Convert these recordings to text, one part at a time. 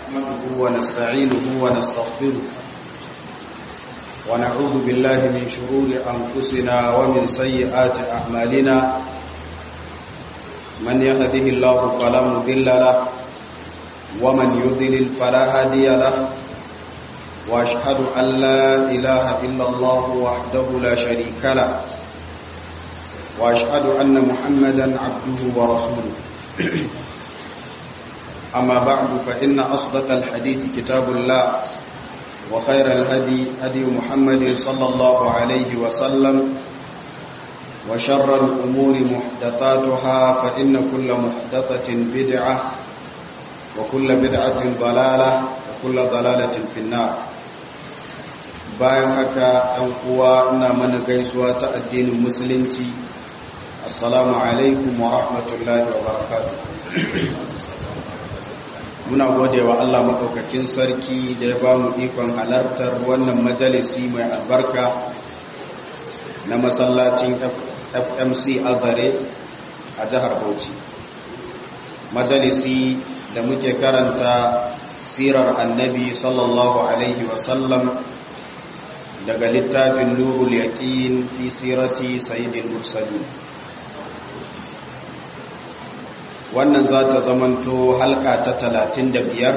نحمده ونستعينه ونستغفره ونعوذ بالله من شرور أنفسنا ومن سيئات أعمالنا من يهده الله فلا مضل له ومن يضلل فلا هادي له واشهد ان لا اله الا الله وحده لا شريك له واشهد ان محمدا عبده ورسوله اما بعد فان اصدق الحديث كتاب الله وخير الهدي هدي محمد صلى الله عليه وسلم وشر الامور محدثاتها فان كل محدثه بدعه وكل بدعه ضلاله وكل ضلاله في النار bayan haka ɗan uwa ina mana gaisuwa ta addinin musulunci assalamu alaikum wa rahmatullahi wa barakatu muna gode wa Allah maɗaukakin sarki da ya ba mu ikon halartar wannan majalisi mai albarka na masallacin fmc azare a jihar bauchi majalisi da muke karanta sirar annabi sallallahu alaihi wasallam daga littafin nurul yaqin fi sirati sayyidil mursalin wannan za ta zamanto halka ta talatin da biyar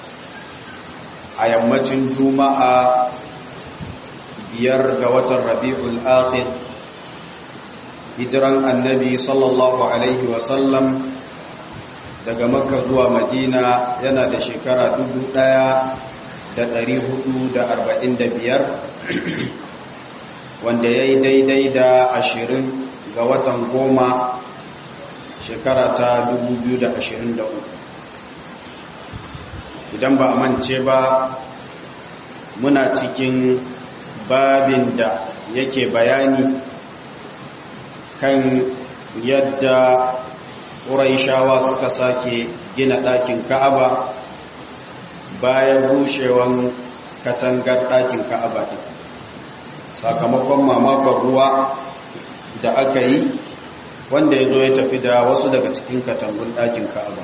a yammacin juma'a biyar ga watan rabi'ul akhir hijiran annabi sallallahu alaihi wasallam daga makka zuwa madina yana da shekara dubu ɗaya da ɗari hudu da arba'in da biyar wanda ya yi daidai da ashirin ga watan goma shekara ta 2023 idan ba a mance ba muna cikin babin da yake bayani kan yadda ƙuraishawa suka sake gina ɗakin ka'aba bayan rushewan katangar ɗakin ka'aba ɗin sakamakon mamakon ruwa da aka yi wanda ya zo ya tafi da wasu daga cikin katangun ɗakin ka'aba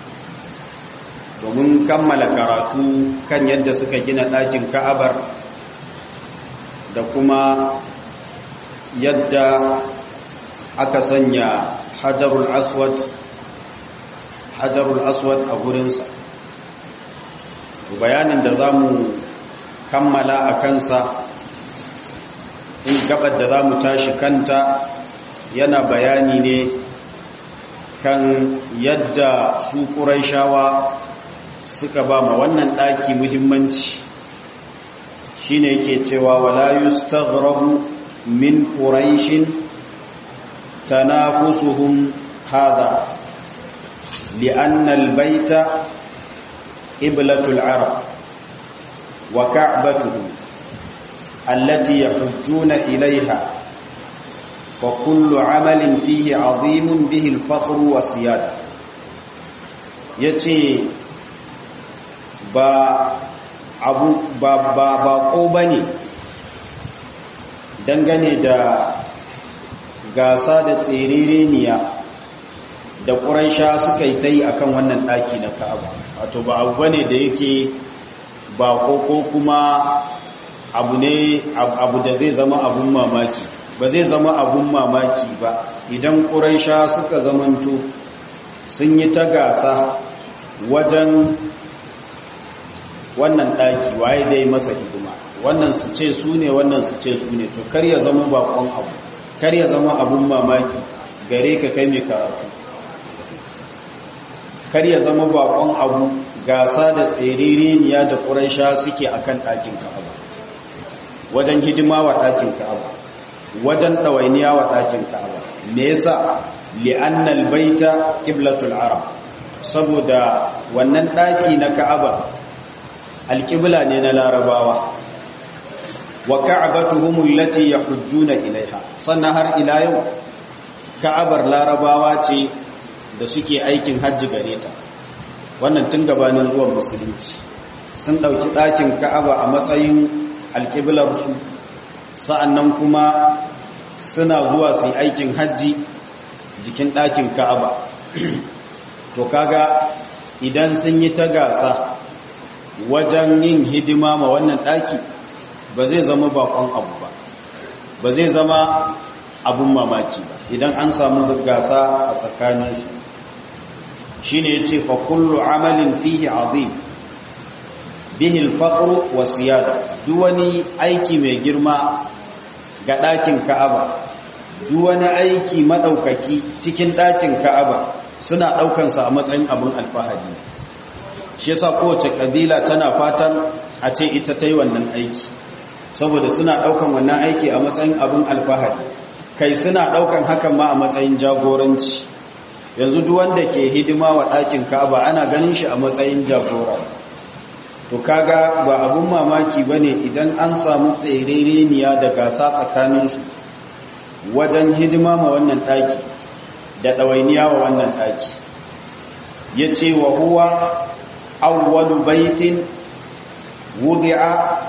domin kammala karatu kan yadda suka gina ɗakin ka'abar da kuma yadda aka sanya hajarul aswad hajarul aswad a gurinsa bayanin da za mu kammala a kansa in gabar da za mu tashi kanta yana bayani ne kan yadda su ƙuraishawa suka ba ma wannan ɗaki muhimmanci shi ne yake cewa wala yustaghrabu min ƙuraishin tanafusuhum hada li'anna albayta qiblatul arab wa ka'batuhum allati yahujjuna ilayha وكل عمل فيه عظيم به الفخر والسيادة yace ba abu ba ba ba ko bane dangane da gasa da tserereniya da ƙuraisha suka yi ta yi akan wannan ɗaki na ka'aba wato ba abu bane da yake ba ko kuma abu ne abu da zai zama abun mamaki ba zai zama abun mamaki ba idan ƙuraisha suka zamanto sun yi ta gasa wajen wannan ɗaki waye dai masa hidima wannan su ce su ne wannan su ce su ne to kar ya zama bakon abu kar ya zama abun mamaki gare ka kai mai karatu kar ya zama bakon abu gasa da tserereniya da ƙuraisha suke akan ɗakin ka'aba wajen hidima wa ɗakin ka'aba wajen ɗawainiya wa ɗakin ka'aba me yasa li'annal baita qiblatul arab saboda wannan ɗaki na ka'aba alƙibla ne na larabawa wa ka'abatuhum allati yahujjuna ilaiha sannan har ila yau ka'abar larabawa ce da suke aikin hajji gare ta wannan tun gabanin zuwan musulunci sun ɗauki ɗakin ka'aba a matsayin alƙiblarsu sa'annan kuma suna zuwa su aikin hajji jikin ɗakin ka'aba to kaga idan sun yi ta gasa wajen yin hidima ma wannan ɗaki ba zai zama bakon abu ba ba zai zama abun mamaki ba idan an samu gasa a tsakaninsu shi ne ya ce fa kullu amalin fihi azim bihi alfaqru wa siyada duk wani aiki mai girma ga ɗakin ka'aba duk wani aiki maɗaukaki cikin ɗakin ka'aba suna ɗaukansa a matsayin abin alfahari shi yasa kowace ƙabila tana fatan a ce ita ta yi wannan aiki saboda suna ɗaukan wannan aiki a matsayin abin alfahari kai suna ɗaukan hakan ma a matsayin jagoranci yanzu duk wanda ke hidima wa ɗakin ka'aba ana ganin shi a matsayin jagora to kaga ba abun mamaki bane idan an samu tsereniya da gasa tsakaninsu wajen hidima ma wannan ɗaki da ɗawainiya wa wannan ɗaki ya ce wa huwa awwalu baitin wudi'a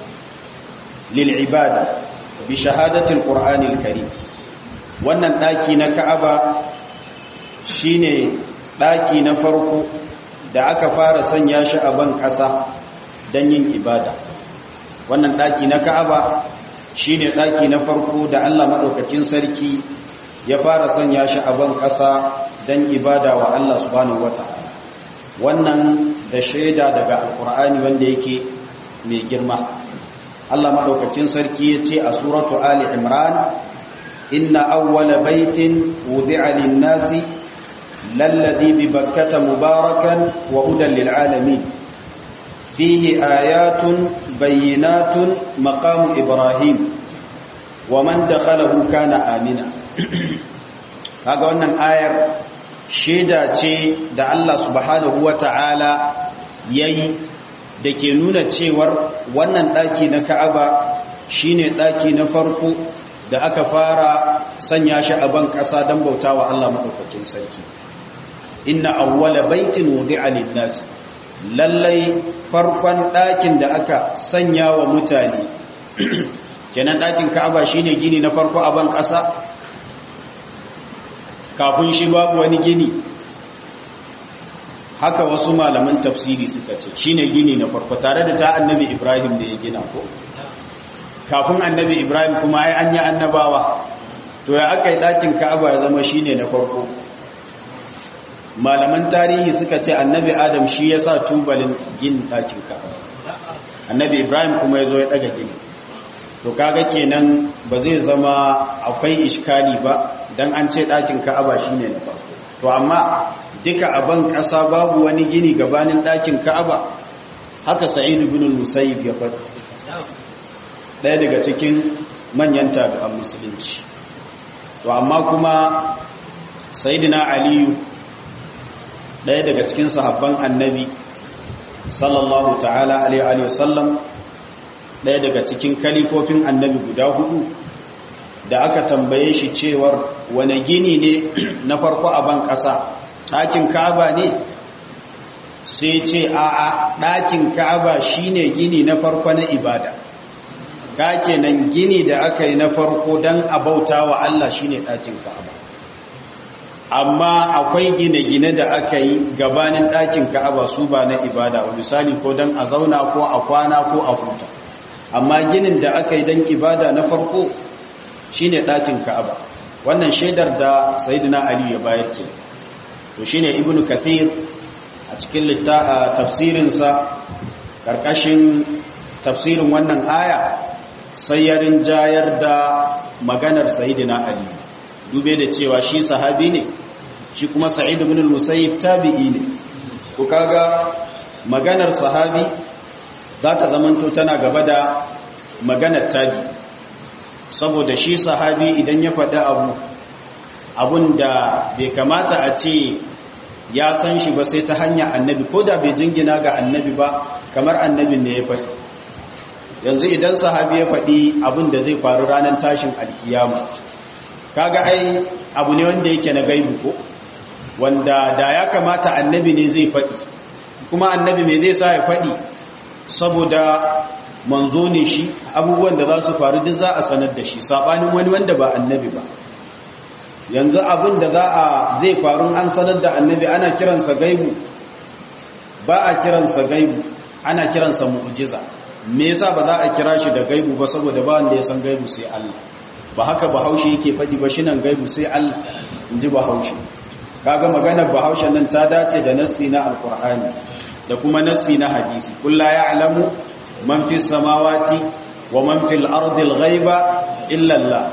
lil'ibada bi shahadatin ƙur'anil karim wannan ɗaki na ka'aba shine ɗaki na farko da aka fara sanya shi a ban ƙasa don yin ibada wannan ɗaki na ka'aba shi ne ɗaki na farko da allah maɗaukacin sarki ya fara sanya shi a ban ƙasa don ibada wa allah subhanahu wata'ala wannan da shaida daga alkur'ani wanda yake mai girma allah maɗaukacin sarki ya ce a suratu ali imran inna awwala baitin wudi'a lin-nasi للذي ببكة مباركا وهدى للعالمين فيه آيات بينات مقام إبراهيم ومن دخله كان آمنا kaga wannan ayar shaida ce da Allah subhanahu wata'ala yayi da ke nuna cewar wannan daki na Ka'aba shine daki na farko da aka fara sanya shi a ban ƙasa don bautawa Allah madaukakin sarki inna awwala baitin wudi'a lin-nas lallai farkon ɗakin da aka sanya wa mutane kenan ɗakin Ka'aba shine gini na farko a ban ƙasa kafin shi babu wani gini haka wasu malaman tafsiri suka ce shine gini na farko tare da ta annabi Ibrahim da ya gina ko kafin annabi Ibrahim kuma ai an yi annabawa to ya aka yi ɗakin Ka'aba ya zama shine na farko malaman tarihi suka ce annabi adam shi ya sa tubalin gin ɗakin ka'aba annabi ibrahim kuma ya zo ya ɗaga gini to kaga kenan ba zai zama akwai iskali ba don an ce ɗakin ka'aba shi ne na farko to amma duka a ban ƙasa babu wani gini gabanin ɗakin ka'aba haka sa'idu bin musayyib ya faɗi ɗaya daga cikin manyan tabi'an musulunci to amma kuma sayyidina aliyu ɗaya daga cikin sahabban annabi sallallahu ta'ala alaihi wasallam ɗaya daga cikin kalifofin annabi guda hudu da aka tambaye shi cewar wane gini ne na farko a ban ƙasa ɗakin ka'aba ne sai ce a'a ɗakin ka'aba shine gini na farko na ibada ka kenan gini da aka yi na farko don a bauta wa Allah shine ɗakin ka'aba amma akwai gine-gine da aka yi gabanin ɗakin ka'aba su ba na ibada wa misali ko don a zauna ko a kwana ko a huta amma ginin da aka yi don ibada na farko shine ɗakin ka'aba wannan shaidar da sayidina ali ya bayar ke to shine ibnu kathir a cikin tafsirinsa ƙarƙashin tafsirin wannan aya sai ya rinjayar da maganar sayidina ali dube da cewa shi sahabi ne shi kuma sa'id ibn al-musayyib tabi'i ne ku kaga maganar sahabi za ta zamanto tana gaba da maganar tabi saboda shi sahabi idan ya faɗi abu abun da bai kamata a ce ya san shi ba sai ta hanyar annabi ko da bai jingina ga annabi ba kamar annabin ne ya faɗi yanzu idan sahabi ya faɗi abun da zai faru ranar tashin alkiyama kaga ai abu ne wanda yake na gaibu ko wanda da ya kamata annabi ne zai faɗi kuma annabi me zai sa ya faɗi saboda manzo ne shi abubuwan da za su faru duk za a sanar da shi saɓanin wani wanda ba annabi ba yanzu abin da za a zai faru an sanar da annabi ana kiransa gaibu ba a kiransa gaibu ana kiransa mu'jiza me yasa ba za a kira shi da gaibu ba saboda ba wanda ya san gaibu sai Allah ba haka bahaushe yake faɗi ba shi nan gaibu sai Allah inji bahaushe kaga maganar bahaushe nan ta dace da nassi na alqur'ani da kuma nassi na hadisi kullu ya'lamu man fis samawati wa man fil ardi al-ghaiba illa Allah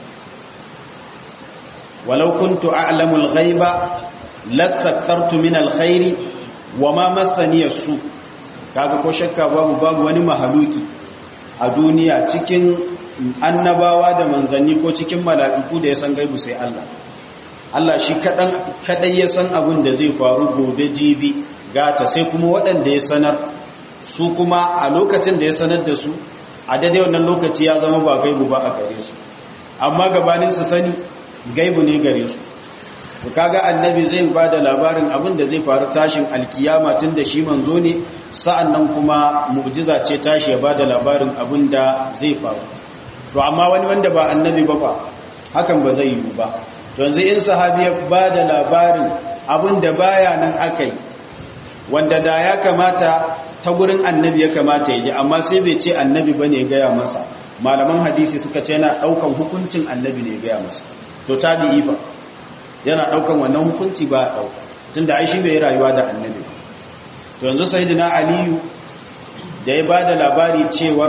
walau kuntu a'lamu al-ghaiba lastakthartu min al-khairi wa ma massani as-su kaga ko shakka babu babu wani mahaluki a duniya cikin annabawa da manzanni ko cikin mala'iku da ya san gaibu sai Allah Allah shi kadan kadai ya san abin da zai faru gobe jibi gata sai kuma waɗanda ya sanar su kuma a lokacin da ya sanar da su a daidai wannan lokaci ya zama ba gaibu ba a gare su amma gabanin su sani gaibu ne gare su kaga annabi zai ba da labarin abin da zai faru tashin alkiyama tun da shi manzo ne sa'an nan kuma mu'jiza ce tashi ya ba da labarin abin da zai faru to amma wani wanda ba annabi ba ba hakan ba zai yiwu ba yanzu in sahabi ya ba da labarin abin da baya nan aka yi wanda da ya kamata ta gurin annabi ya kamata ya ji amma sai bai ce annabi ba ne gaya masa malaman hadisi suka ce yana ɗaukan hukuncin annabi ne gaya masa to tabi'i fa yana daukan wannan hukunci ba a dauka tunda ai shi bai rayuwa da annabi to yanzu sayyidina aliyu da ya bada labari cewar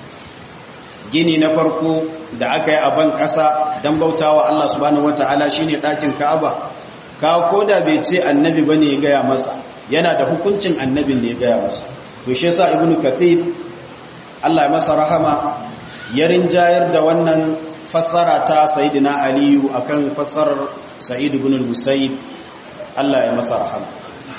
gini na farko da aka yi a ban kasa dan bautawa Allah subhanahu wataala shine dakin Ka'aba ka koda bai ce annabi bane ya gaya masa yana da hukuncin annabin ne ya gaya masa to shi yasa ibnu kathir Allah ya masa rahama ya rinjayar da wannan fassara ta sayyidina aliyu akan fassarar sa'id ibn al-musayyib Allah ya masa rahama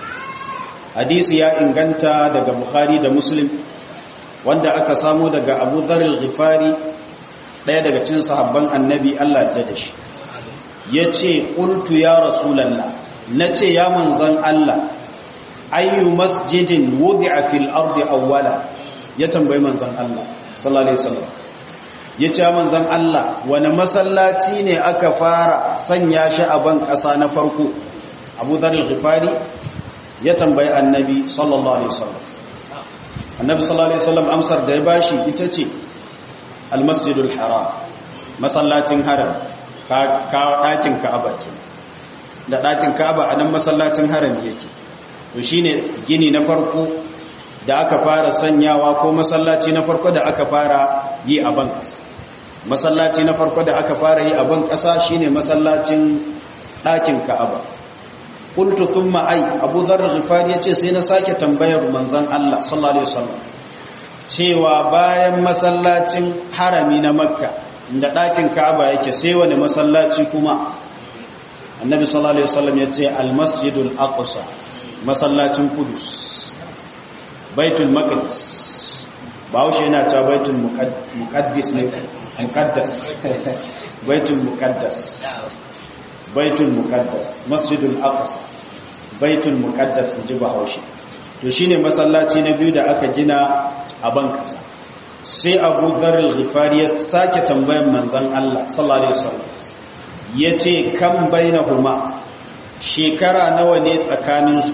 hadisi ya inganta daga bukhari da muslim wanda aka samo daga abu dhar al-ghifari daya daga cikin sahabban annabi Allah ya da shi yace qultu ya rasulullah nace ya manzon Allah ayyu masjidin wudi'a fil ardi awwala ya tambayi manzon Allah sallallahu alaihi wasallam ya ce manzan Allah wani masallaci ne aka fara sanya shi a ban ƙasa na farko abu zarar ghifari ya tambayi annabi sallallahu alaihi wasallam annabi sallallahu alaihi wasallam amsar da ya bashi ita ce almasjidul haram masallacin haram ka ɗakin ka'aba ce da ɗakin ka'aba a nan masallacin haram yake to shine gini na farko da aka fara sanyawa ko masallaci na farko da aka fara yi a ban ƙasa masallaci na farko da aka fara yi a ban ƙasa shine masallacin ɗakin ka'aba qultu thumma ay abu dharr ghifari yace sai na sake tambayar manzon Allah sallallahu alaihi wasallam cewa bayan masallacin harami na makka inda ɗakin ka'aba yake sai wani masallaci kuma annabi sallallahu alaihi wasallam yace al-masjidul aqsa masallacin kudus baitul maqdis bahaushe yana cewa baitul muqaddis ne muqaddas baitul muqaddas baitul muqaddas masjidul aqsa baitul muqaddas inji bahaushe to shine masallaci na biyu da aka gina a ban kasa sai Abu Dharr al-Ghifari ya sake tambayar manzon Allah sallallahu alaihi wasallam yace kam bainahuma shekara nawa ne tsakaninsu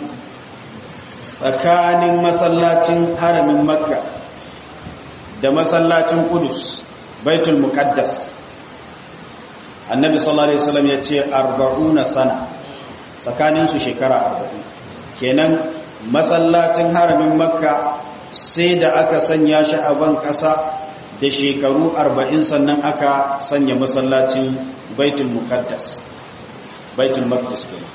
tsakanin masallacin haramin makka da masallacin kudus baitul muqaddas annabi sallallahu alaihi wasallam ya ce 40 sana tsakanin su shekara 40 kenan masallacin haramin makka sai da aka sanya shi a ban kasa da shekaru 40 sannan aka sanya masallacin baitul muqaddas baitul maqdis kenan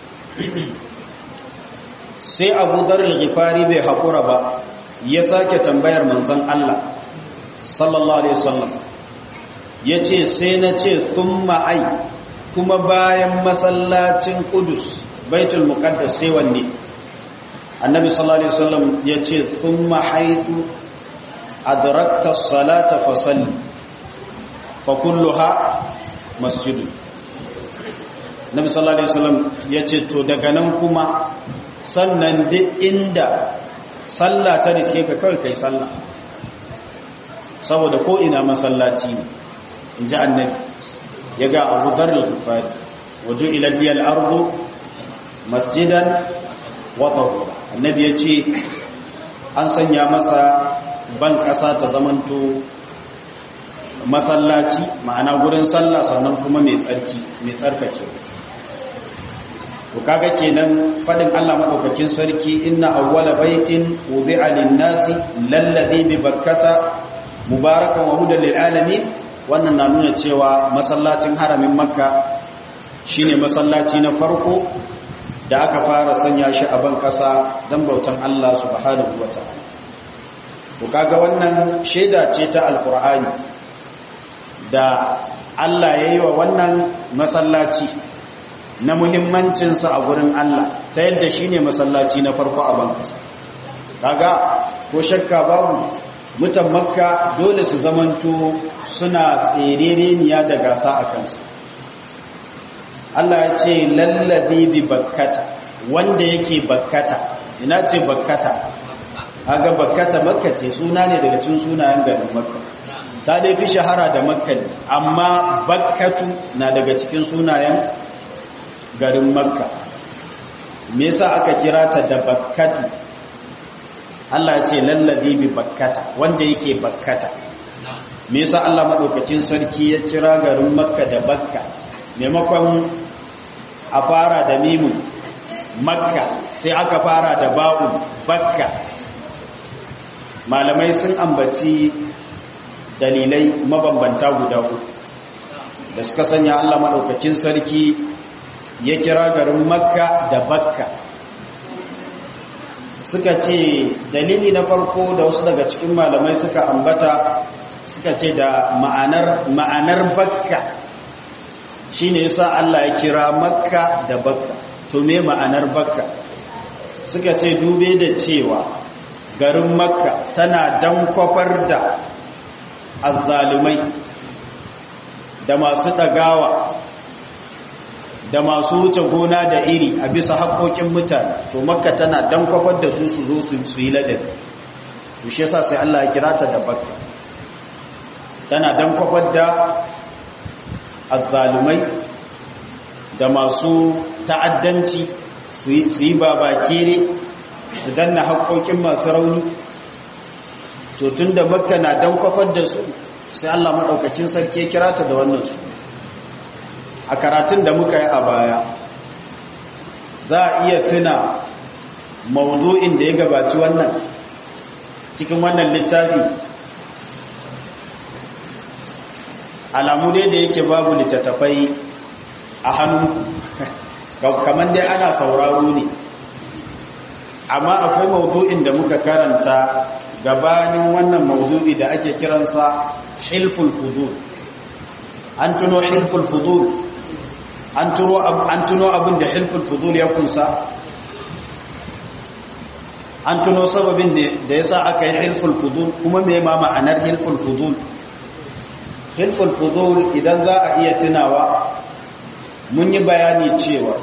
sai abu zarar ghifari bai haƙura ba ya sake tambayar manzan Allah sallallahu alaihi wasallam ya ce sai na ce sun ma'ai kuma bayan masallacin kudus baitul muqaddas sai wanne annabi sallallahu alaihi wasallam ya ce sun ma'aitu adrakta salata fasalli fa kulluha masjidun nabi sallallahu alaihi wasallam ya ce to daga nan kuma sannan duk inda sallah ta riske ka kawai kai sallah saboda ko ina masallaci ne in ji annabi ya ga abu zarar kufari wajo ilabiyar ardu masjidan wata annabi ya ce an sanya masa ban ƙasa ta zamanto masallaci ma'ana gurin sallah sannan kuma mai tsarki mai tsarkake to kaga kenan fadin Allah madaukakin sarki inna awwala baitin wudi'a lin-nasi lalladhi bi bakkata mubarakan wa hudan lil alamin wannan na nuna cewa masallacin haramin makka shine masallaci na farko da aka fara sanya shi a ban kasa dan bautan Allah subhanahu wataala to kaga wannan shaida ce ta alqur'ani da Allah yayi wa wannan masallaci na muhimmancinsa a gurin Allah ta yadda shi ne masallaci na farko a bankasa kaga ko shakka babu mutan makka dole su zamanto suna tserereniya da gasa a kansa Allah ya ce lallazi bi bakkata wanda yake bakkata ina ce bakkata kaga bakkata makka ce suna ne daga cikin sunayen garin makka ta dai fi shahara da makka ne amma bakkatu na daga cikin sunayen garin makka me yasa aka kira ta da bakkatu Allah ya ce lallabi bi bakkata wanda yake bakkata me yasa Allah madaukakin sarki ya kira garin makka da bakka maimakon a fara da mimun makka sai aka fara da ba'un bakka malamai sun ambaci dalilai mabambanta guda uku da suka sanya Allah madaukakin sarki ya kira garin makka da bakka suka ce dalili na farko da wasu daga cikin malamai suka ambata suka ce da ma'anar ma'anar bakka shine yasa Allah ya kira makka da bakka to me ma'anar bakka suka ce dube da cewa garin makka tana dan kwafar da azzalumai da masu ɗagawa da masu wuce gona da iri a bisa haƙoƙin mutane to makka tana dan kwafar da su su zo su yi ladabi to shi yasa sai Allah ya kira ta da bakka tana dan kwafar da azzalumai da masu ta'addanci su yi babakere su danna haƙoƙin masu rauni to tun da makka na dan kwafar da su sai Allah maɗaukacin sarki ya kira ta da wannan su a karatun da muka yi a baya za a iya tuna maudu'in da ya gabaci wannan cikin wannan littafi alamu dai da yake babu littattafai a hannunku kamar dai ana sauraro ne amma akwai maudu'in da muka karanta gabanin wannan maudu'i da ake kiransa hilful fudul an tuno hilful fudul an tuno abin da hilful fudul ya kunsa an tuno sababin da ya sa aka yi hilful fudul kuma mai ma ma'anar hilful fudul hilful fudul idan za a iya tunawa mun yi bayani cewa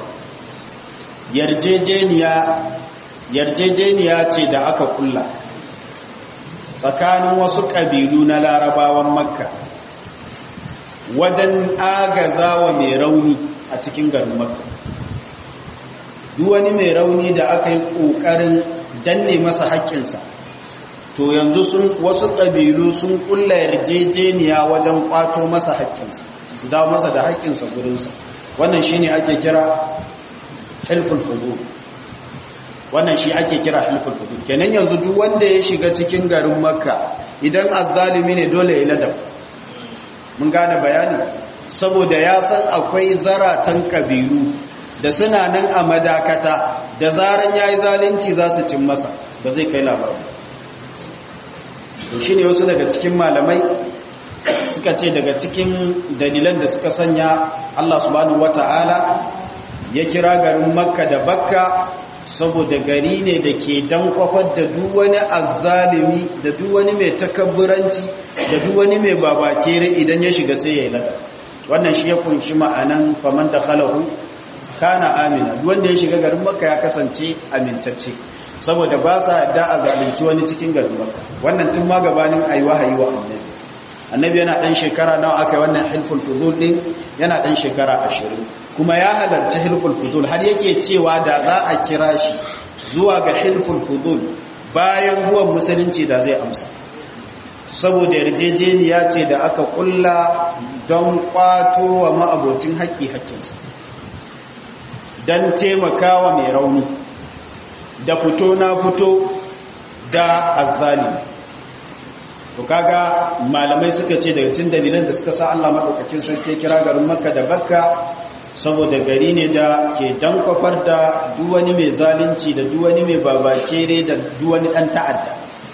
yarjejeniya ce da aka kulla tsakanin wasu ƙabilu na larabawan makka wajen agazawa mai rauni a cikin garin makka wani mai rauni da aka yi ƙoƙarin danne masa haƙƙinsa to yanzu sun wasu ƙabilu sun ƙulla yarjejeniya wajen ƙwato masa haƙƙinsa su dawo masa da haƙƙinsa gurinsa wannan shi ne ake kira hilful fudu wannan shi ake kira hilful fudu kenan yanzu duk wanda ya shiga cikin garin makka idan azzalimi ne dole ya ladab mun gane bayani saboda ya san akwai zaratan kabilu da suna nan a madakata da zaran yayi zalunci za su cin masa ba zai kai labari to shine wasu daga cikin malamai suka ce daga cikin dalilan da suka sanya Allah subhanahu wata'ala ya kira garin makka da bakka saboda gari ne da ke dan kwafar da duk wani azzalimi da duk wani mai takabburanci da duk wani mai babakere idan ya shiga sai ya yi lada wannan shi ya kunshi ma'anan faman da khalahu kana amina duk wanda ya shiga garin makka ya kasance amintacce saboda ba sa da a zalunci wani cikin garin makka wannan tun ma gabanin ayi wahayi wa annabi annabi yana dan shekara nawa aka yi wannan hilful fudul din yana dan shekara 20 kuma ya halarci hilful fudul har yake cewa da za a kira shi zuwa ga hilful fudul bayan zuwan musulunci da zai amsa saboda yarjejeniya ce da aka kulla don kwato wa ma'abocin haƙƙi haƙƙinsa don taimakawa mai rauni da fito na fito da azzali to kaga malamai suka ce daga cin dalilan da suka sa Allah madaukakin sarki kira garin Makka da Bakka saboda gari ne da ke dankwafar da duk wani mai zalunci da duk wani mai babakere da duk wani dan ta'adda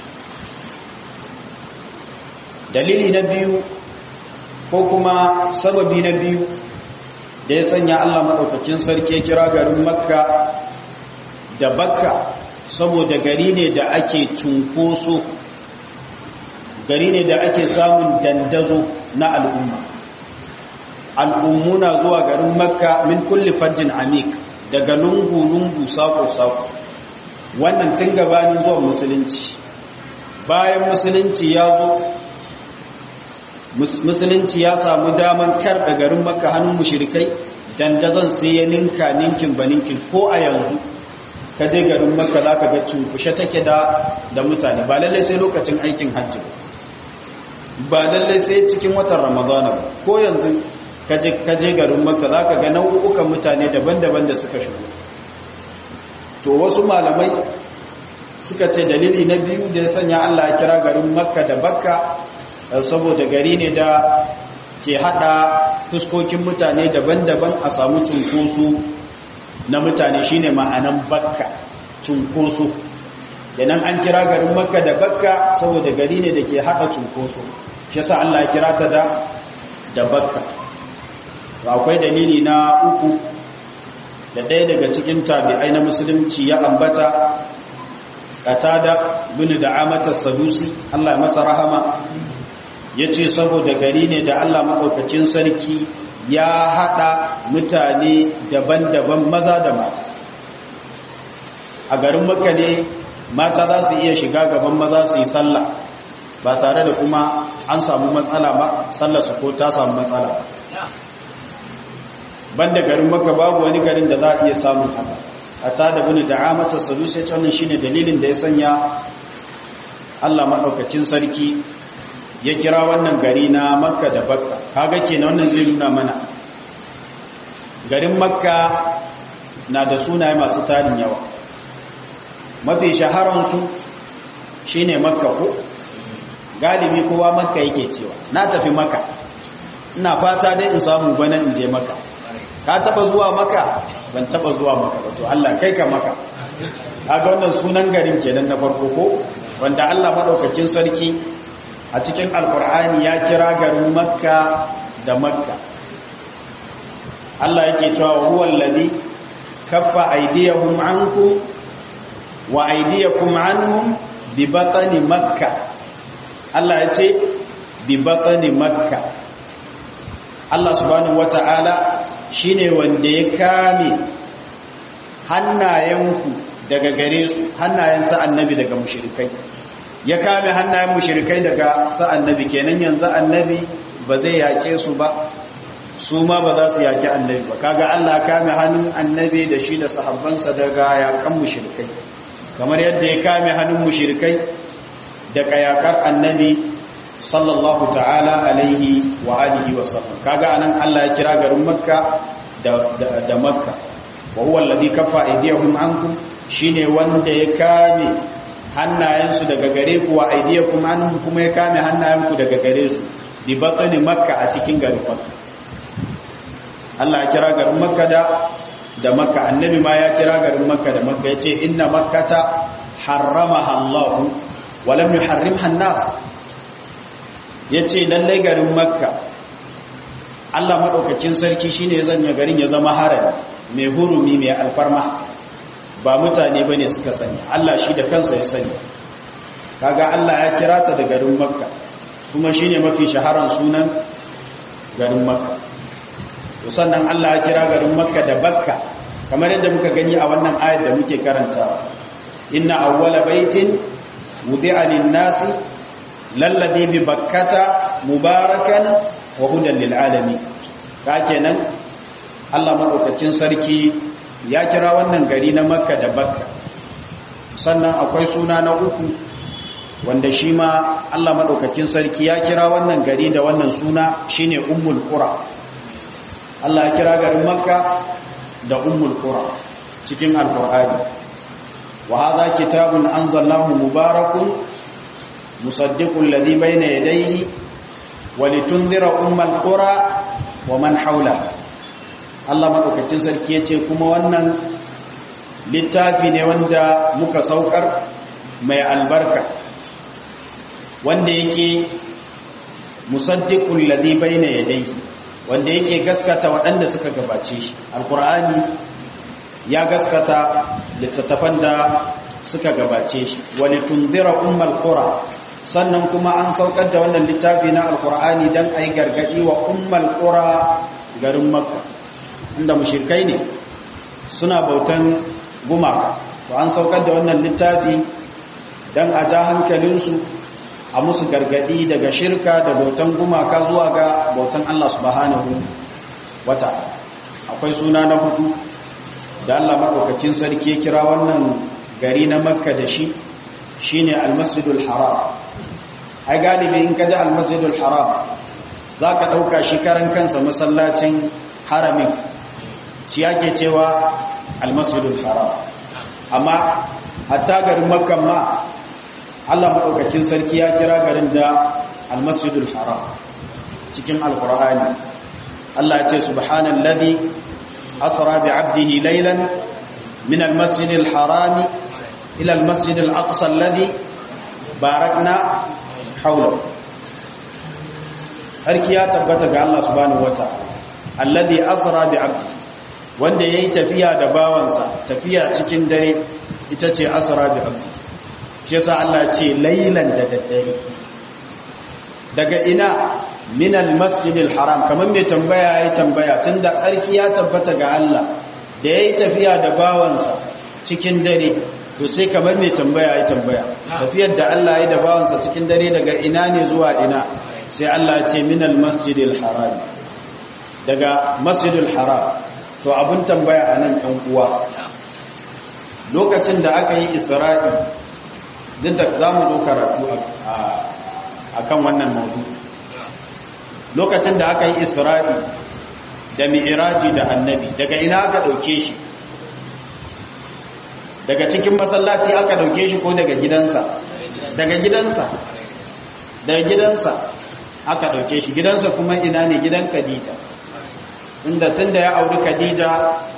dalili na biyu ko kuma sababi na biyu da ya sanya Allah madaukakin sarki kira garin Makka da Bakka saboda gari ne da ake cunkoso gari ne da ake samun dandazo na al'umma al'ummuna zuwa garin makka min kulli fajjin amik daga lungu-lungu sako-sako wannan tun gabanin zuwa musulunci bayan musulunci ya zo musulunci ya samu daman karɓe garin makka hannun mushirikai dandazon sai ya ninka ninkin ba ninkin ko a yanzu ka je garin makka za ka ga cunkushe take da mutane ba lallai sai lokacin aikin hajji ba lallai sai cikin watan ramadana ko yanzu kaje garin makka za ka ga nau'ukan mutane daban-daban da suka shigo to wasu malamai suka ce dalili na biyu da ya sanya allah kira garin makka da bakka saboda gari ne da ke hada fuskokin mutane daban-daban a samu cunkoso na mutane shine ma'anan bakka cunkoso yanan an kira garin makka da bakka saboda gari ne da ke haɗa cunkoso shi yasa Allah ya kira ta da da bakka akwai dalili na uku da ɗaya daga cikin tabi'ai na musulunci ya ambata qatada bin da'amata sadusi Allah ya masa rahama yace saboda gari ne da Allah madaukakin sarki ya haɗa mutane daban-daban maza da mata a garin makka ne mata za su iya shiga gaban maza su yi sallah ba tare da kuma an samu matsala ba sallah su ko ta samu matsala banda garin maka babu wani garin da za a iya samun haka a ta da bini da amata sadu sai wannan shine dalilin da ya sanya Allah maɗaukacin sarki ya kira wannan gari na makka da bakka kaga kenan wannan zai nuna mana garin makka na da sunaye masu tarin yawa mafi shaharansu shi ne makka ko galibi kowa makka yake cewa na tafi makka ina fata dai in samu bana in je makka ka taba zuwa makka ban taba zuwa makka ba to Allah kai ka makka kaga wannan sunan garin kenan na farko ko wanda Allah madaukakin sarki a cikin alkur'ani ya kira garin makka da makka Allah yake cewa huwa alladhi kaffa aydiyahum ankum wa aidiyakum anhum bi batni makka Allah ya ce bi batni makka Allah subhanahu wata'ala shine wanda ya kame hannayenku daga gare su hannayen sa annabi daga mushrikai ya kame hannayen mushrikai daga sa annabi kenan yanzu annabi ba zai yake su ba su ma ba za su yaki annabi ba kaga Allah kame hannun annabi da shi da sahabbansa daga yakan mushrikai kamar yadda ya kame hannun mushirikai da kayakar annabi sallallahu ta'ala alaihi wa alihi wa sallam kaga anan Allah ya kira garin makka da da makka wa huwa alladhi kaffa aydiyahum ankum shine wanda ya kame hannayensu daga gare ku wa aydiyakum anhum kuma ya kame hannayenku daga gare su bi batni makka a cikin garin makka Allah ya kira garin makka da da makka annabi ma ya kira garin makka da makka ya ce inna makkata harramaha Allah wa lam yuharrimha an-nas yace lallai garin makka Allah madaukakin sarki shine ya zanya garin ya zama harami mai hurumi mai alfarma ba mutane bane suka sani Allah shi da kansa ya sani kaga Allah ya kira ta da garin makka kuma shine mafi shaharan sunan garin makka to sannan Allah ya kira garin Makka da Bakka kamar yadda muka gani a wannan ayat da muke karanta inna awwala baitin wudi'a lin-nasi lalladhi bi bakkata mubarakan wa hudan lil alamin ka kenan Allah madaukakin sarki ya kira wannan gari na Makka da Bakka sannan akwai suna na uku wanda shi ma Allah maɗaukakin sarki ya kira wannan gari da wannan suna shine ummul qura Allah ya kira garin makka da ummul qura cikin alqur'ani wa hadha kitabun anzalnahu mubarakun musaddiqul ladhi bayna yadayhi wa litunzira ummal qura wa man hawlaha Allah maɗaukakin sarki yace kuma wannan littafi ne wanda muka saukar mai albarka wanda yake musaddiqul ladhi bayna yadayhi wanda yake gaskata waɗanda suka gabace shi alqur'ani ya gaskata littattafan da suka gabace shi walitunzira ummal qura sannan kuma an saukar da wannan littafi na alqur'ani dan ai gargadi wa ummal qura garin makka inda mushrikai ne suna bautan gumaka to an saukar da wannan littafi dan a ja hankalinsu a musu gargadi daga shirka da bautan gumaka zuwa ga bautan Allah subhanahu wata akwai suna na hudu da Allah madaukakin sarki ya kira wannan gari na makka da shi shine almasjidul haram ai galibi in ka ji almasjidul haram zaka dauka shi karan kansa masallacin haramin shi yake cewa almasjidul haram amma hatta garin makka ma Allah maɗaukakin sarki ya kira garin da almasjidul haram cikin alkur'ani Allah ya ce subhanallazi asra bi 'abdihi laylan min almasjidil harami ila almasjidil aqsa alladhi barakna hawla sarki ya tabbata ga Allah subhanahu wataala alladhi asra bi 'abdi wanda yayi tafiya da bawansa tafiya cikin dare ita ce asra bi 'abdi shi yasa Allah ce lailan da daddare daga ina minal masjidil haram kamar mai tambaya yayi tambaya tunda tsarki ya tabbata ga Allah da yayi tafiya da bawansa cikin dare to sai kamar mai tambaya yayi tambaya tafiyar da Allah yayi da bawansa cikin dare daga ina ne zuwa ina sai Allah ce minal masjidil haram daga masjidil haram to abun tambaya anan ɗan uwa lokacin da aka yi isra'i duk da za mu zo karatu a kan wannan maudu lokacin da aka yi isra'i da mi'iraji da annabi daga ina aka ɗauke shi daga cikin masallaci aka ɗauke shi ko daga gidansa daga gidansa daga gidansa aka ɗauke shi gidansa kuma ina ne gidan khadija inda tun da ya auri khadija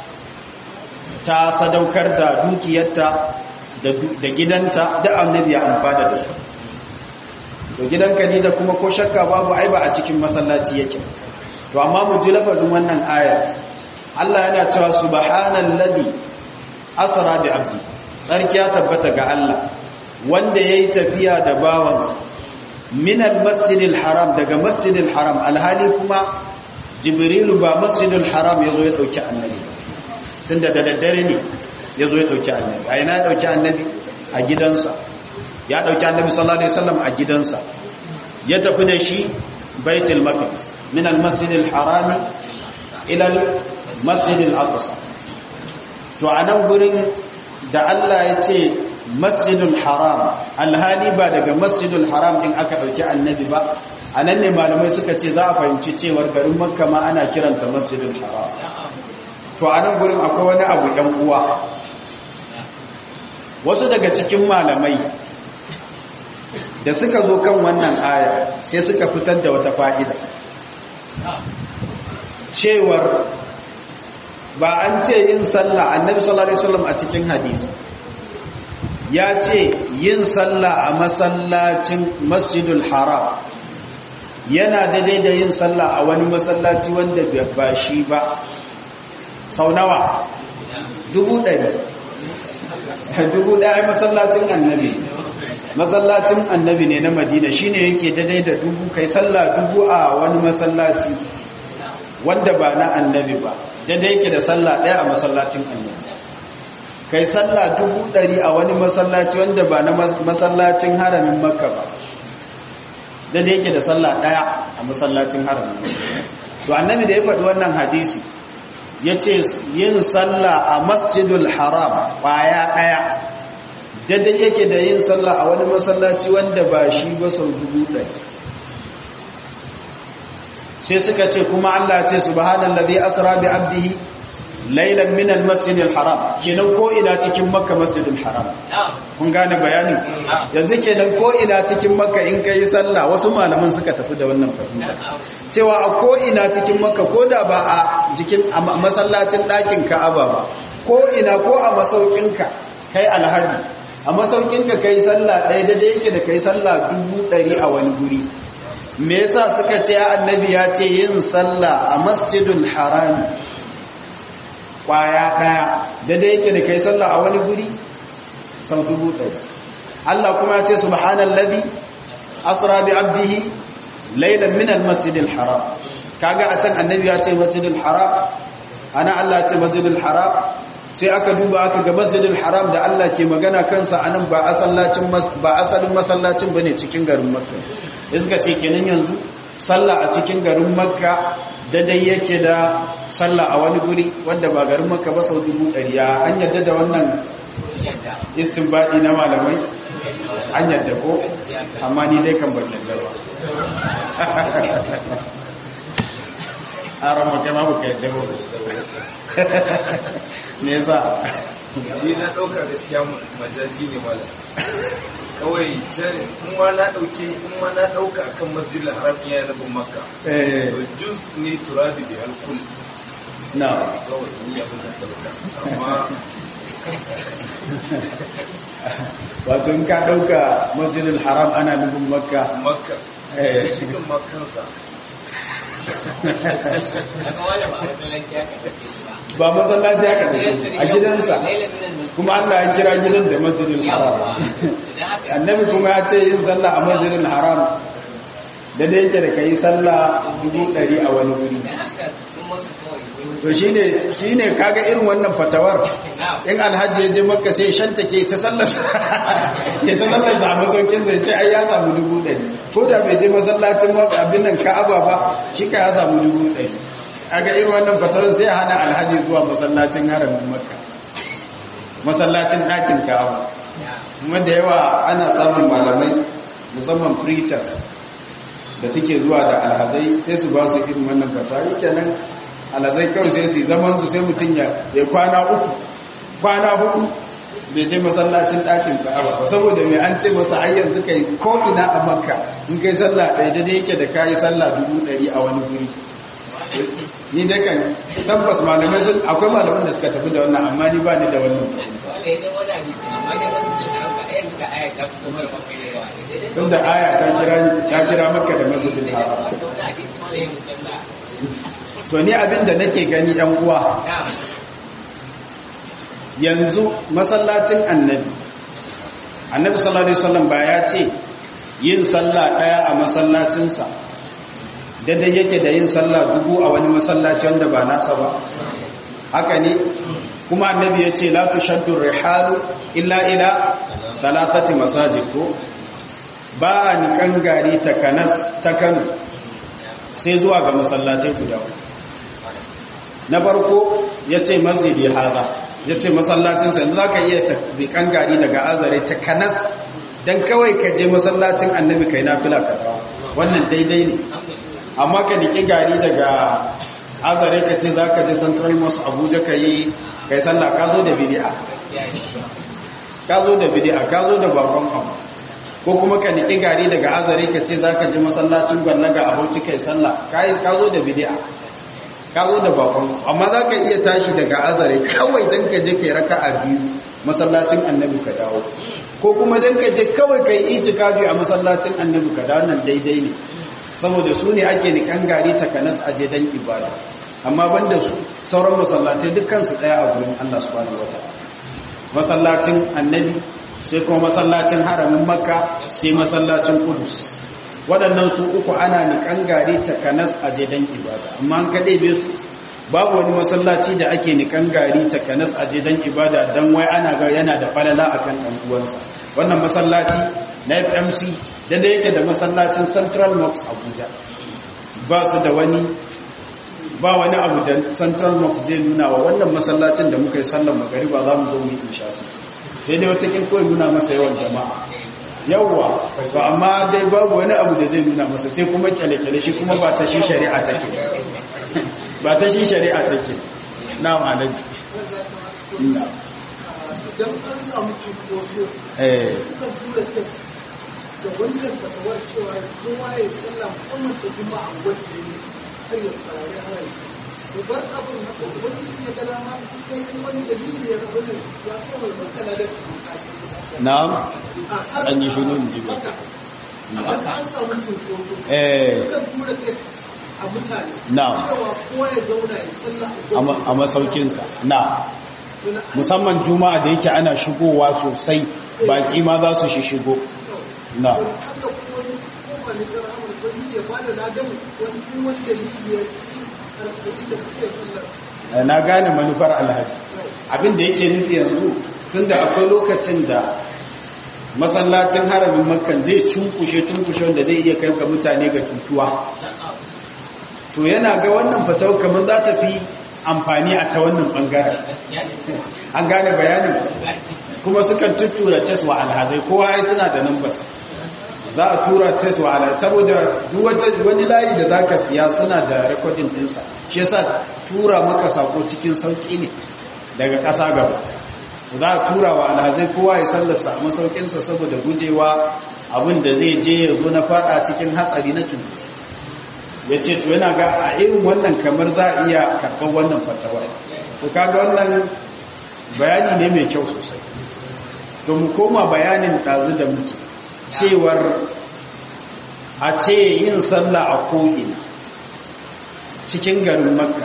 ta sadaukar da dukiyarta da gidanta da annabi ya amfana da su to gidan Khadija kuma ko shakka babu ai ba a cikin masallaci yake to amma mu ji lafazin wannan aya Allah yana cewa subhanallazi asra bi abdi sarki ya tabbata ga Allah wanda yayi tafiya da bawansa min almasjidil haram daga masjidil haram alhali kuma jibrilu ba masjidil haram yazo ya dauki annabi tunda da daddare ne ya zo ya ɗauki annabi a yana ya ɗauki annabi a gidansa ya ɗauki annabi sallallahu alaihi wasallam a gidansa ya tafi da shi baitul maqdis min al-masjid al-harami ila al-masjid al-aqsa to anan gurin da Allah ya ce masjidul haram alhali ba daga masjidul haram din aka ɗauki annabi ba anan ne malamai suka ce za a fahimci cewar garin makka ma ana kiranta masjidul haram to anan gurin akwai wani abu ɗan uwa wasu daga cikin malamai da suka zo kan wannan aya sai suka fitar da wata fa'ida cewar ba an ce yin sallah annabi sallallahu alaihi wasallam a cikin hadisi ya ce yin sallah a masallacin masjidul haram yana daidai da yin sallah a wani masallaci wanda ba shi ba sau nawa dubu ɗari dubu ɗaya masallacin annabi masallacin annabi ne na madina shine yake daidai da dubu kai sallah dubu a wani masallaci wanda ba na annabi ba daidai yake da sallah ɗaya a masallacin annabi kai sallah dubu ɗari a wani masallaci wanda ba na masallacin haramin makka ba daidai yake da sallah ɗaya a masallacin haramin to annabi da ya faɗi wannan hadisi ya ce yin sallah a masjidul haram ƙwaya ɗaya daidai yake da yin sallah a wani masallaci wanda ba shi ba sau dubu ɗari sai suka ce kuma Allah ce subhanallazi asra bi abdihi laylan min almasjidil haram kenan ko ina cikin makka masjidil haram kun gane bayanin yanzu kenan ko ina cikin makka in kai sallah wasu malaman suka tafi da wannan fahimta cewa a ko ina cikin makka ko da ba a jikin masallacin ɗakin ka'aba ba ko ina ko a masaukinka kai alhaji a masaukinka kai sallah ɗaya da yake da kai sallah dubu ɗari a wani guri me yasa suka ce annabi ya ce yin sallah a masjidul harami kwaya ɗaya da yake da kai sallah a wani guri sau dubu ɗari Allah kuma ya ce subhanallazi asra bi abdihi laylan min almasjidil haram kaga a can annabi ya ce masjidil haram ana Allah ce masjidil haram sai aka duba aka ga masjidil haram da Allah ke magana kansa anan ba asallacin ba asalin masallacin bane cikin garin Makka iska ce kenan yanzu sallah a cikin garin Makka daidai yake da sallah a wani guri wanda ba garin Makka ba sau dubu ɗari ya an yadda da wannan istinbadi na malamai an yadda ko amma ni dai kan ban yadda ba a rama kai ma baka yadda ba me yasa ni na ɗauka gaskiya majaji ne malam kawai can in ma na ɗauke in ma na ɗauka akan masjidil haram iya nufin makka eh to juz ne turabi da alkul na kawai ni abin da ɗauka amma wato in ka ɗauka masjidil haram ana nufin makka makka eh shi kan makansa ba masallaci aka tafi a gidansa kuma Allah ya kira gidan da masjidil haram annabi kuma ya ce yin sallah a masjidil haram da da yake da kai sallah dubu ɗari a wani wuri to shine shine kaga irin wannan fatawar in alhaji ya je makka sai shanta ke ta sallarsa ya ta sallarsa a masaukin sai ce ai ya samu dubu ɗari ko da bai je masallacin makka abin nan ka'aba ba shi ka ya samu dubu ɗari kaga irin wannan fatawar sai hana alhaji zuwa masallacin haramin makka masallacin ɗakin ka'aba kuma da yawa ana samun malamai musamman preachers da suke zuwa da alhazai sai su ba su irin wannan fatawa yake nan alhazai kawai sai su yi zaman su sai mutum ya ya kwana uku kwana hudu bai je masallacin ɗakin ka'aba ba saboda mai an ce masa ai yanzu kai ko ina a makka in kai sallah ɗaya da yake da kayi sallah dubu ɗari a wani guri ni dai kan tabbas malamai sun akwai malaman da suka tafi da wannan amma ni ba ni da wannan tun da aya ta kira ta kira maka da masjidil haram to ni abin da nake gani yan uwa yanzu masallacin annabi annabi sallallahu alaihi wasallam ba ya ce yin sallah daya a masallacinsa daidai yake da yin sallah dubu a wani masallaci wanda ba nasa ba haka ne kuma annabi ya ce la tushaddu rihalu illa ila thalathati masajid ko ba a nikan gari ta kanas ta kano sai zuwa ga masallatai guda na farko ya ce masjidi haza ya ce masallacinsa yanzu za ka iya nikan gari daga azare ta kanas don kawai ka je masallacin annabi kai na fila ka dawo wannan daidai ne amma ka niki gari daga azare ka ce za ka je central mosque abuja ka yi kai sallah ka zo da bidi'a ka zo da bidi'a ka zo da bakon abu ko kuma ka niki gari daga azare ka ce za ka je masallacin gwallaga a bauchi kai sallah ka zo da bidi'a ka zo da bakon amma za ka iya tashi daga azare kawai don ka je kai raka a biyu masallacin annabi ka dawo ko kuma don ka je kawai kai itikafi a masallacin annabi ka dawo nan daidai ne saboda su ne ake nikan gari takanas aje don ibada amma banda su sauran masallatai dukkan su daya a gurin Allah subhanahu wataala masallacin annabi sai kuma masallacin haramin makka sai masallacin kudus waɗannan su uku ana nikan gari takanas a jedan ibada amma an kaɗe be su babu wani masallaci da ake nikan gari takanas a jedan ibada don wai ana ga yana da falala akan ɗan uwansa wannan masallaci na fmc da da yake da masallacin central mosque abuja ba su da wani ba wani abu da central mosque zai nuna wa wannan masallacin da muka yi sallar magariba za mu zo mu yi insha sai dai wata kawai nuna masa yawan jama'a yawwa to amma dai babu wani abu da zai nuna masa sai kuma kyale-kyale shi kuma ba ta shi shari'a take ba ta shi shari'a take na ma'anaji idan an samu cunkoso suka tura text da wancan fatawar cewa kowa ya sallah musamman ta juma'a wadda ne har ya farare harari da bar abin haka wani ya ga dama kai wani da shi ya rabu ne ya so mai makana da na'am an yi shuru in ji ba idan an samu cunkoso eh suka tura text a mutane Na'am. cewa kowa ya zauna ya sallah a masaukinsa na musamman juma'a da yake ana shigowa sosai baki ma za su shi shigo na haka kuma wani koma ne ta rahamar wani ya ba da ladan wani kuma wani dalili ya ci alƙali da kuke sallar na gane manufar alhaji abin da yake nufi yanzu tunda akwai lokacin da masallacin haramin makkan zai cunkushe cunkushe wanda zai iya kai ga mutane ga cutuwa to yana ga wannan fatau kamar za ta fi amfani a ta wannan bangaren an gane bayanin kuma sukan tuttura tes wa alhazai kowa ai suna da numbers za a tura tes wa alhazai saboda duk wata wani layi da zaka siya suna da recording dinsa shi yasa tura maka sako cikin sauki ne daga ƙasa gaba za a tura wa alhazai kowa ya sallarsa a masaukinsa saboda gujewa abin da zai je ya zo na fada cikin hatsari na cunkoso ya ce to yana ga a irin wannan kamar za a iya karɓar wannan fatawar to kaga wannan bayani ne mai kyau sosai to mu koma bayanin ɗazu da muke cewar a ce yin sallah a ko'ina cikin garin makka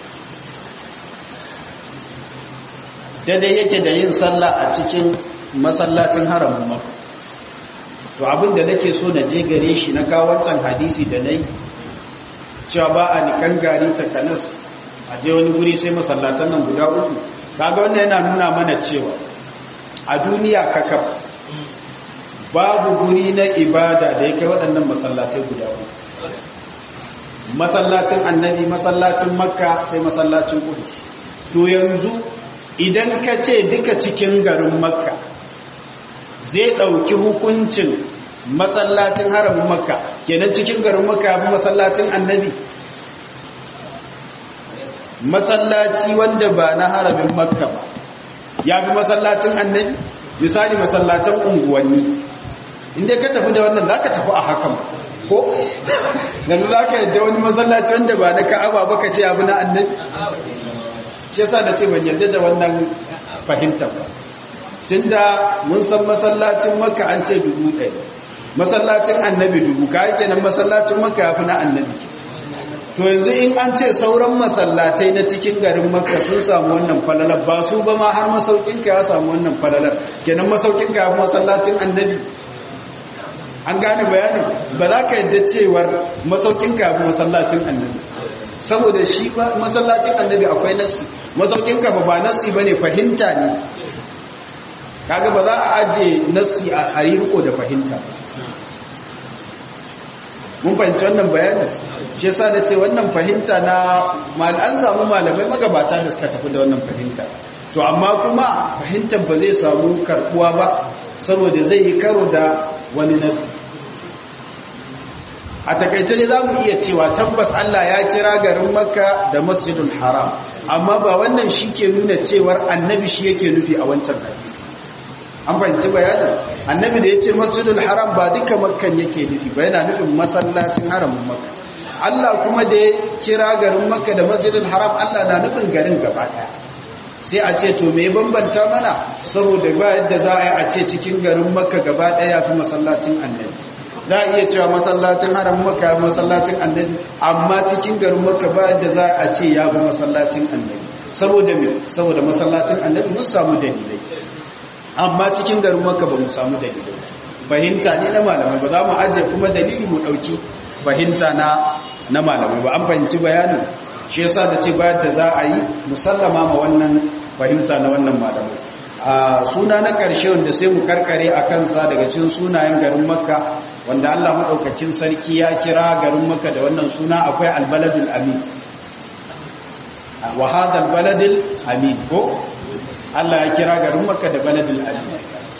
daidai yake da yin sallah a cikin masallacin haramun makka to abin da nake so na je gare shi na kawo wancan hadisi da na yi cewa ba a nikan gari takanas a je wani guri sai masallatan nan guda uku kaga wannan yana nuna mana cewa a duniya kakaf babu guri na ibada da ya kai waɗannan masallatai guda uku masallacin annabi masallacin makka sai masallacin kudus to yanzu idan ka ce duka cikin garin makka zai ɗauki hukuncin masallacin haramin makka kenan cikin garin makka ya fi masallacin annabi masallaci wanda ba na haramin makka ba ya fi masallacin annabi misali masallatan unguwanni inda ka tafi da wannan za ka tafi a hakan ko yanzu za ka yadda wani masallaci wanda ba na ka'aba ba ka ce abu na annabi shi yasa da ce ban yadda da wannan fahimtar ba tunda mun san masallacin makka an ce dubu ɗaya masallacin annabi dubu ka yake nan masallacin makka ya fi na annabi to yanzu in an ce sauran masallatai na cikin garin makka sun samu wannan falalar ba su ba ma har masaukinka ya samu wannan falalar kenan masaukinka ya fi masallacin annabi an gane bayanin ba za ka yadda cewar masaukinka ya fi masallacin annabi saboda shi masallacin annabi akwai nassi masaukinka ba ba nassi ba ne fahimta ne kaga ba za a aje nassi a riko da fahimta mun fahimci wannan bayanin shi yasa da ce wannan fahimta na an samu malamai magabata da suka tafi da wannan fahimta to amma kuma fahimtar ba zai samu karbuwa ba saboda zai yi karo da wani nassi a takaice ne za mu iya cewa tabbas Allah ya kira garin makka da masjidul haram amma ba wannan shi ke nuna cewar annabi shi yake nufi a wancan hadisi an fahimci bayanin annabi da ya ce masjidul haram ba duka makkan yake nufi ba yana nufin masallacin haramin makka Allah kuma da ya kira garin makka da masjidul haram Allah na nufin garin gaba ɗaya sai a ce to me bambanta mana saboda ba yadda za a yi a ce cikin garin makka gaba ɗaya fi masallacin annabi za a iya cewa masallacin haramin makka ya fi masallacin annabi amma cikin garin makka ba yadda za a ce ya fi masallacin annabi saboda me saboda masallacin annabi mun samu dalilai amma cikin garin maka ba mu samu dalilai fahimta ne na malamai ba za mu ajiye kuma dalili mu ɗauki fahimta na na malamai ba an fahimci bayanin shi yasa da ce bayan da za a yi musallama ma wannan fahimta na wannan malamai a suna na ƙarshe wanda sai mu karkare a kansa daga cin sunayen garin makka wanda allah maɗaukacin sarki ya kira garin makka da wannan suna akwai albaladul amin wa hadha albaladul amin ko Allah ya kira garin makka da baladul amin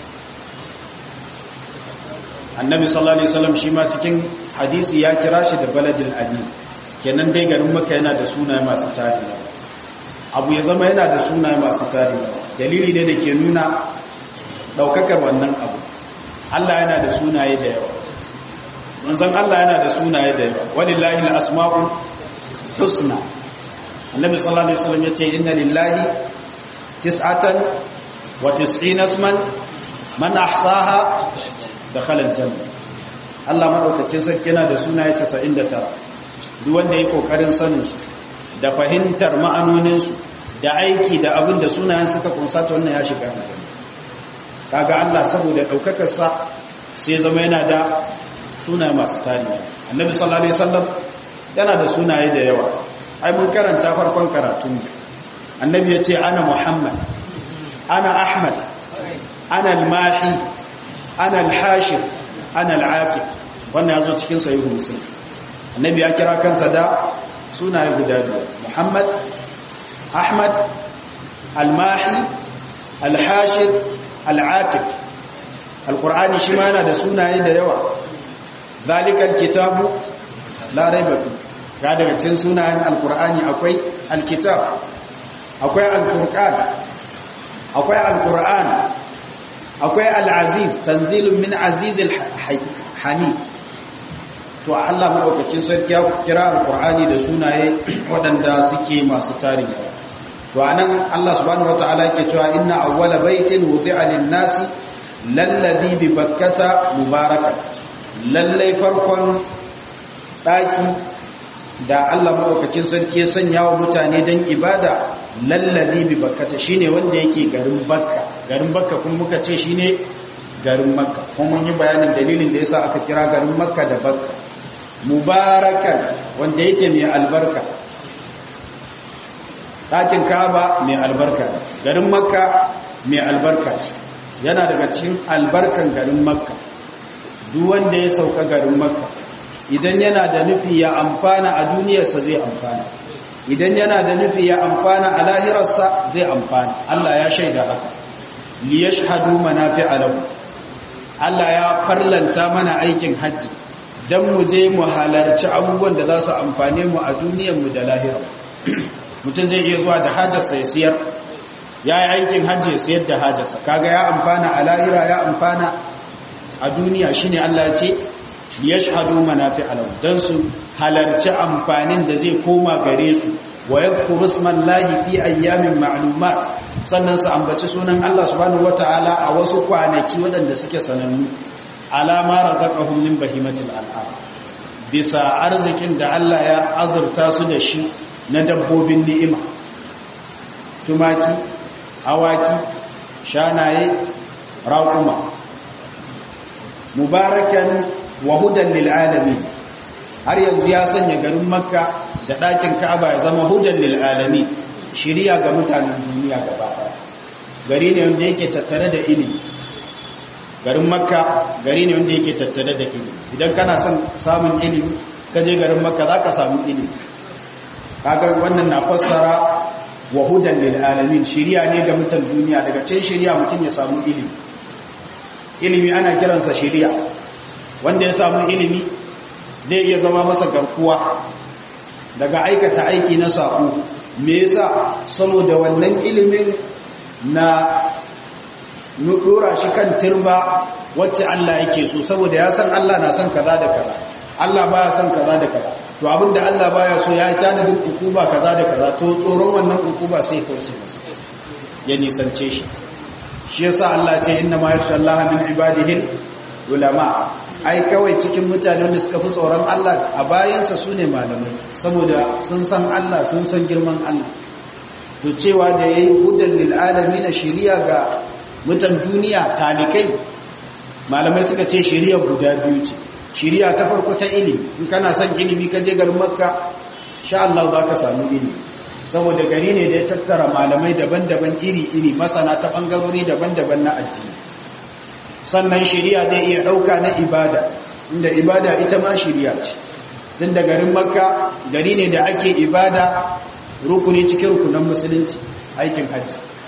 annabi sallallahu alaihi wasallam shi ma cikin hadisi ya kira shi da baladul amin kenan dai garin makka yana da sunaye masu tarihi abu ya zama yana da sunaye masu tarihi dalili ne da ke nuna daukakar wannan abu Allah yana da sunaye da yawa manzon Allah yana da sunaye da yawa walillahi al-asma'ul husna annabi sallallahu alaihi wasallam yace inna lillahi tis'atan wa tis'ina isman man ahsaha dakhala al-janna Allah madaukakin sarki yana da sunaye 99 duk wanda yake kokarin sanin su da fahimtar ma'anonin su da aiki da abin da sunayen suka kunsa ta wannan ya shiga aljanna kaga Allah saboda daukakar sa sai zama yana da sunaye masu tarihi annabi sallallahu alaihi wasallam yana da sunaye da yawa ai mun karanta farkon karatun annabi yace ana muhammad ana ahmad ana al-mahi ana al-hashir ana al-aqib wannan yazo cikin sahih muslim annabi ya kira kansa da sunaye guda biyu muhammad ahmad al-mahi al-hashir al-aqib al-qur'ani shi ma yana da sunaye da yawa zalikal kitabu la raiba fi ga daga cikin sunayen alqur'ani akwai alkitab akwai alfurqan akwai alqur'an akwai alaziz tanzilun min azizil hamid to Allah madaukakin sarki ya kira alqur'ani da sunaye waɗanda suke masu tarihi to anan Allah subhanahu wataala yake cewa inna awwala baitin wudi'a lin-nasi lalladhi bi bakkata mubarakan lallai farkon ɗaki da Allah maɗaukakin sarki ya sanya wa mutane don ibada lallabi bi bakkata shine wanda yake garin bakka garin bakka kuma muka ce shine garin makka kuma mun yi bayanin dalilin da yasa aka kira garin makka da bakka mubarakan wanda yake mai albarka ɗakin kaba mai albarka garin makka mai albarka yana daga cikin albarkan garin makka duk wanda ya sauka garin makka idan yana da nufi ya amfana a duniyarsa zai amfana idan yana da nufi ya amfana a lahirarsa zai amfana Allah ya shaida haka li yashhadu manafi'a lahu Allah ya farlanta mana aikin haji dan mu je mu halarci abubuwan da za su amfane mu a duniyar mu da lahirar mutum zai iya zuwa da hajarsa ya siyar ya yi aikin hajji ya siyar da hajarsa kaga ya amfana a lahira ya amfana a duniya shine Allah ya ce yashhadu manafi'a lahu dan su halarci amfanin da zai koma gare su wa yadhkuru ismallahi fi ayyamin ma'lumat sannan su ambaci sunan Allah subhanahu wataala a wasu kwanaki waɗanda suke sanannu alama razaqahum min bahimatil an'am bisa arzikin da Allah ya azurta su da shi na dabbobin ni'ima tumaki awaki shanaye raƙuma mubarakan wa hudan lil alamin har yanzu ya sanya garin makka da ɗakin ka'aba ya zama hudan lil alamin shiriya ga mutanen duniya gaba gari ne wanda yake tattare da ilimi garin makka gari ne wanda yake tattare da ilimi idan kana son samun ilimi ka je garin makka za ka samu ilimi kaga wannan na fassara wa hudan lil alamin shiriya ne ga mutan duniya daga cikin shiriya mutum ya samu ilimi ilimi ana kiransa shiriya wanda ya samu ilimi zai iya zama masa garkuwa daga aikata aiki na saƙo me yasa saboda wannan ilimin na dora shi kan turba wacce Allah yake so saboda ya san Allah na san kaza da kaza Allah baya san kaza da kaza to abinda Allah baya so ya yi tanadin hukuma kaza da kaza to tsoron wannan hukuma sai kauce masa ya nisance shi shi yasa Allah ce inna ma yakhsha Allah min ibadihi ulama ai kawai cikin mutane wanda suka fi tsoron Allah a bayansa su ne malamai saboda sun san Allah sun san girman Allah to cewa da yayi hudan lil alamin shiriya ga mutan duniya talikai malamai suka ce shiriya guda biyu ce shiriya ta farko ta ilimi in kana son ilimi ka je garin makka sha Allah za ka samu ilimi saboda gari ne da ya tattara malamai daban-daban iri-iri masana ta bangarori daban-daban na addini sannan shiriya zai iya ɗauka na ibada inda ibada ita ma shiriya ce tun da garin makka gari ne da ake ibada rukuni cikin rukunan musulunci aikin hajji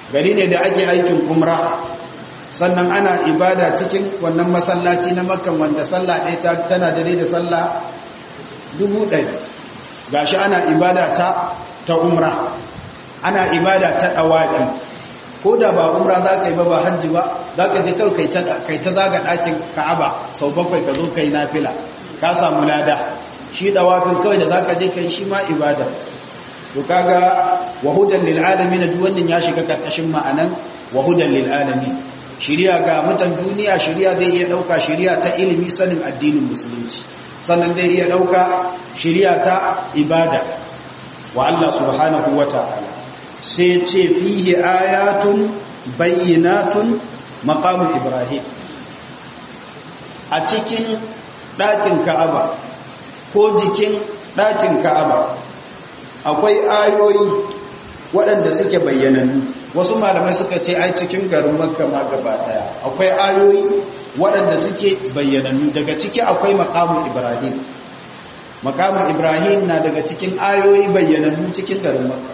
gari ne da ake aikin umra sannan ana ibada cikin wannan masallaci na makkan wanda sallah ɗaya tana dare da sallah dubu ɗari gashi ana ibada ta ta umra ana ibada ta ɗawaɗi ko da ba umra za ka yi ba ba hajji ba za ka je kawai kai ta zaga ɗakin ka'aba sau bakwai ka zo kai nafila ka samu lada shi ɗawafin kawai da za ka je kai shi ma ibada to kaga wahudan lil alamin duk wannan ya shiga karkashin ma'anan wahudan lil alamin shiriya ga mutan duniya shiriya zai iya dauka shiriya ta ilimi sanin addinin musulunci sannan zai iya dauka shiriya ta ibada wa Allah subhanahu wata'ala sai ce fihi ayatun bayyinatun maqamu ibrahim a cikin ɗakin ka'aba ko jikin ɗakin ka'aba akwai ayoyi waɗanda suke bayyanannu wasu malamai suka ce ai cikin garin makka ma gaba daya akwai ayoyi waɗanda suke bayyanannu daga ciki akwai makamun ibrahim makamun ibrahim na daga cikin ayoyi bayyanannu cikin garin makka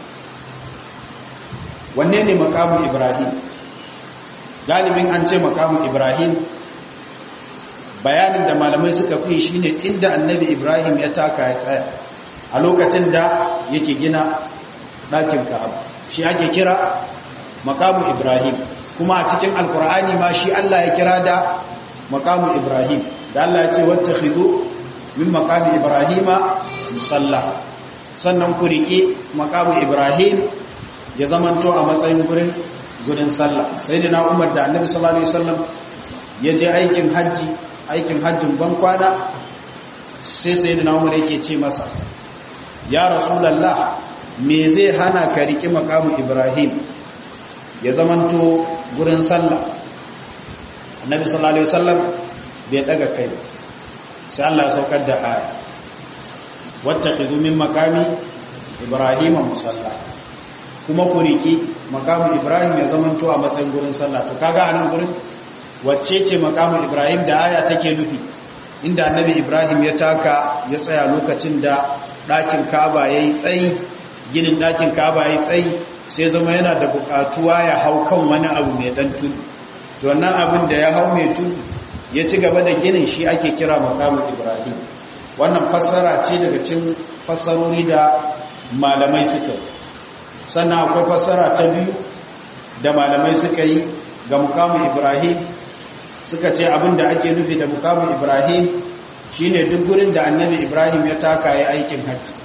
wanne ne makamun ibrahim galibin an ce makamun ibrahim bayanin da malamai suka fi shine inda annabi ibrahim ya taka ya tsaya a lokacin da yake gina ɗakin ka'aba shi ake kira makamu ibrahim kuma a cikin alkur'ani ma shi Allah ya kira da makamu ibrahim da Allah ya ce wata khidu min makamu ibrahima musalla sannan ku riƙe makamu ibrahim ya zamanto a matsayin gurin gudun sallah sai da na umar da annabi sallallahu alaihi wasallam ya je aikin hajji aikin hajjin ban kwana sai sai da na umar yake ce masa ya rasulallah me zai hana ka riƙi makamu ibrahim ya zamanto gurin sallah annabi sallallahu alaihi wasallam bai daga kai sai Allah ya saukar da aya wattakhidhu min makami ibrahim musalla kuma ku riƙi makamu ibrahim ya zamanto a matsayin gurin sallah to kaga anan gurin wacce ce makamu ibrahim da aya take nufi inda annabi ibrahim ya taka ya tsaya lokacin da ɗakin kaba ya yi tsayi ginin ɗakin kaba ya yi tsayi sai zama yana da buƙatuwa ya hau kan wani abu mai ɗan tudu to wannan abin da ya hau mai tudu ya ci gaba da ginin shi ake kira makamun ibrahim wannan fassara ce daga cin fassarori da malamai suka yi sannan akwai fassara ta biyu da malamai suka yi ga mukamun ibrahim suka ce abin da ake nufi da mukamun ibrahim shine duk gurin da annabi ibrahim ya taka ya aikin hajji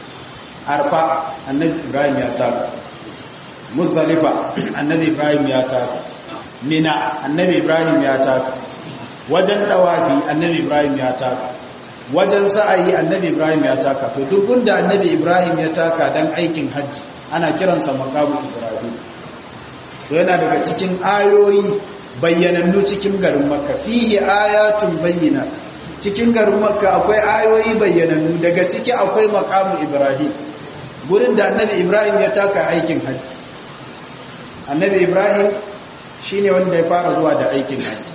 arfa annabi ibrahim ya taka muzdalifa annabi ibrahim ya taka mina annabi ibrahim ya taka wajen tawafi annabi ibrahim ya taka wajen sa'ayi annabi ibrahim ya taka to duk gunda annabi ibrahim ya taka dan aikin hajji ana kiransa makamu ibrahim to yana daga cikin ayoyi bayyanannu cikin garin makka fihi ayatun bayyinat cikin garin makka akwai ayoyi bayyanannu daga ciki akwai makamu ibrahim gurin da annabi ibrahim ya taka aikin hajji annabi ibrahim shine wanda ya fara zuwa da aikin hajji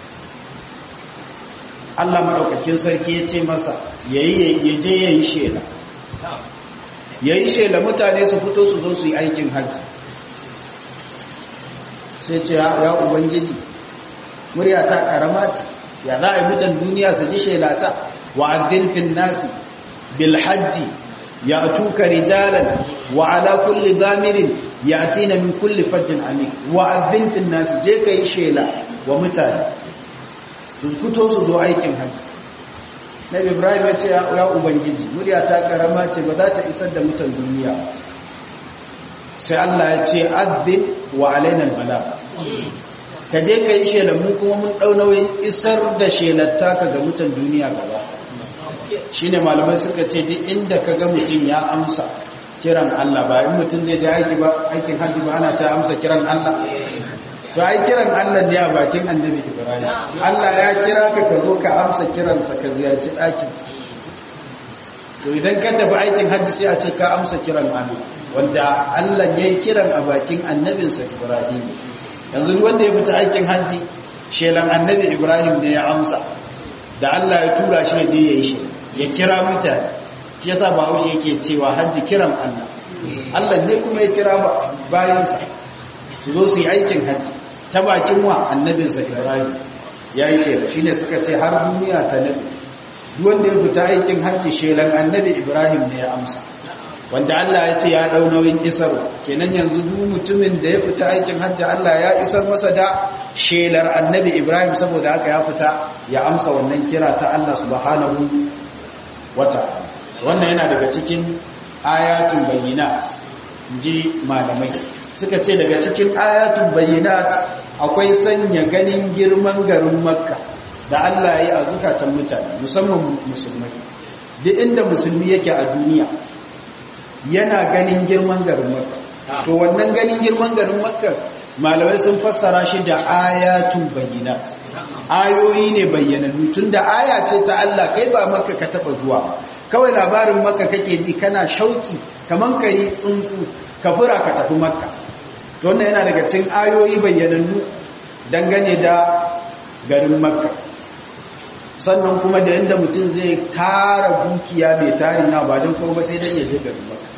Allah madaukakin sarki ya ce masa yayi yaje yayi shela yayi shela mutane su fito su zo su yi aikin hajji sai ce ya ubangiji murya ta karama ce ya za a yi mutan duniya su ji shelata wa addin fin nasi bil hajji ya tuka rijalan wa ala kulli damirin ya atina min kulli fajjin amin wa addin fin nasi je ka yi shela wa mutane su fito su zo aikin hajji na ibrahim ya ce ya ubangiji murya ta karama ce ba za ta isar da mutan duniya sai allah ya ce addin wa alainan bala ka je ka yi shelamu kuma mun ɗaunawin isar da shelatta ka ga mutan duniya gaba shi ne malamai suka ce ji inda ka ga mutum ya amsa kiran Allah ba in mutum zai je aiki ba aikin hajji ba ana ta amsa kiran Allah to ai kiran Allah ne a bakin annabi Ibrahim Allah ya kira ka ka zo ka amsa kiransa ka ziyarci ɗakinsa to idan ka tafi aikin hajji sai a ce ka amsa kiran Allah wanda Allah ya yi kiran a bakin annabinsa Ibrahim yanzu wanda ya fita aikin hajji shelan annabi Ibrahim ne ya amsa da Allah ya tura shi je ya yi shi ya kira mutane shi yasa ba haushe yake cewa hajji kiran Allah Allah ne kuma ya kira bayansa su zo su yi aikin hajji ta bakin wa annabinsa ibrahim ya yi shela shi ne suka ce har duniya ta nabi wanda ya fita aikin hajji shelan annabi ibrahim ne ya amsa wanda Allah ya ce ya dau nauyin isarwa kenan yanzu duk mutumin da ya fita aikin hajji Allah ya isar masa da shelar annabi Ibrahim saboda haka ya fita ya amsa wannan kira ta Allah subhanahu wata'ala wannan yana daga cikin ayatul bayyinat ji malamai suka ce daga cikin ayatul bayyinat akwai sanya ganin girman garin makka da Allah ya yi a zukatan mutane musamman musulmai duk inda musulmi yake a duniya yana ganin girman garin makka to wannan ganin girman garin makka malamai sun fassara shi da ayatul bayyinat ayoyi ne bayyanannu tunda aya ce ta Allah kai ba makka ka taba zuwa kawai labarin makka kake ji kana shauki kaman kai tsuntsu ka fura ka tafi makka to wannan yana daga cikin ayoyi bayyanannu dangane da garin makka sannan kuma da yanda mutum zai tara dukiya mai tarin na ba don kawo ba sai dan ya je garin makka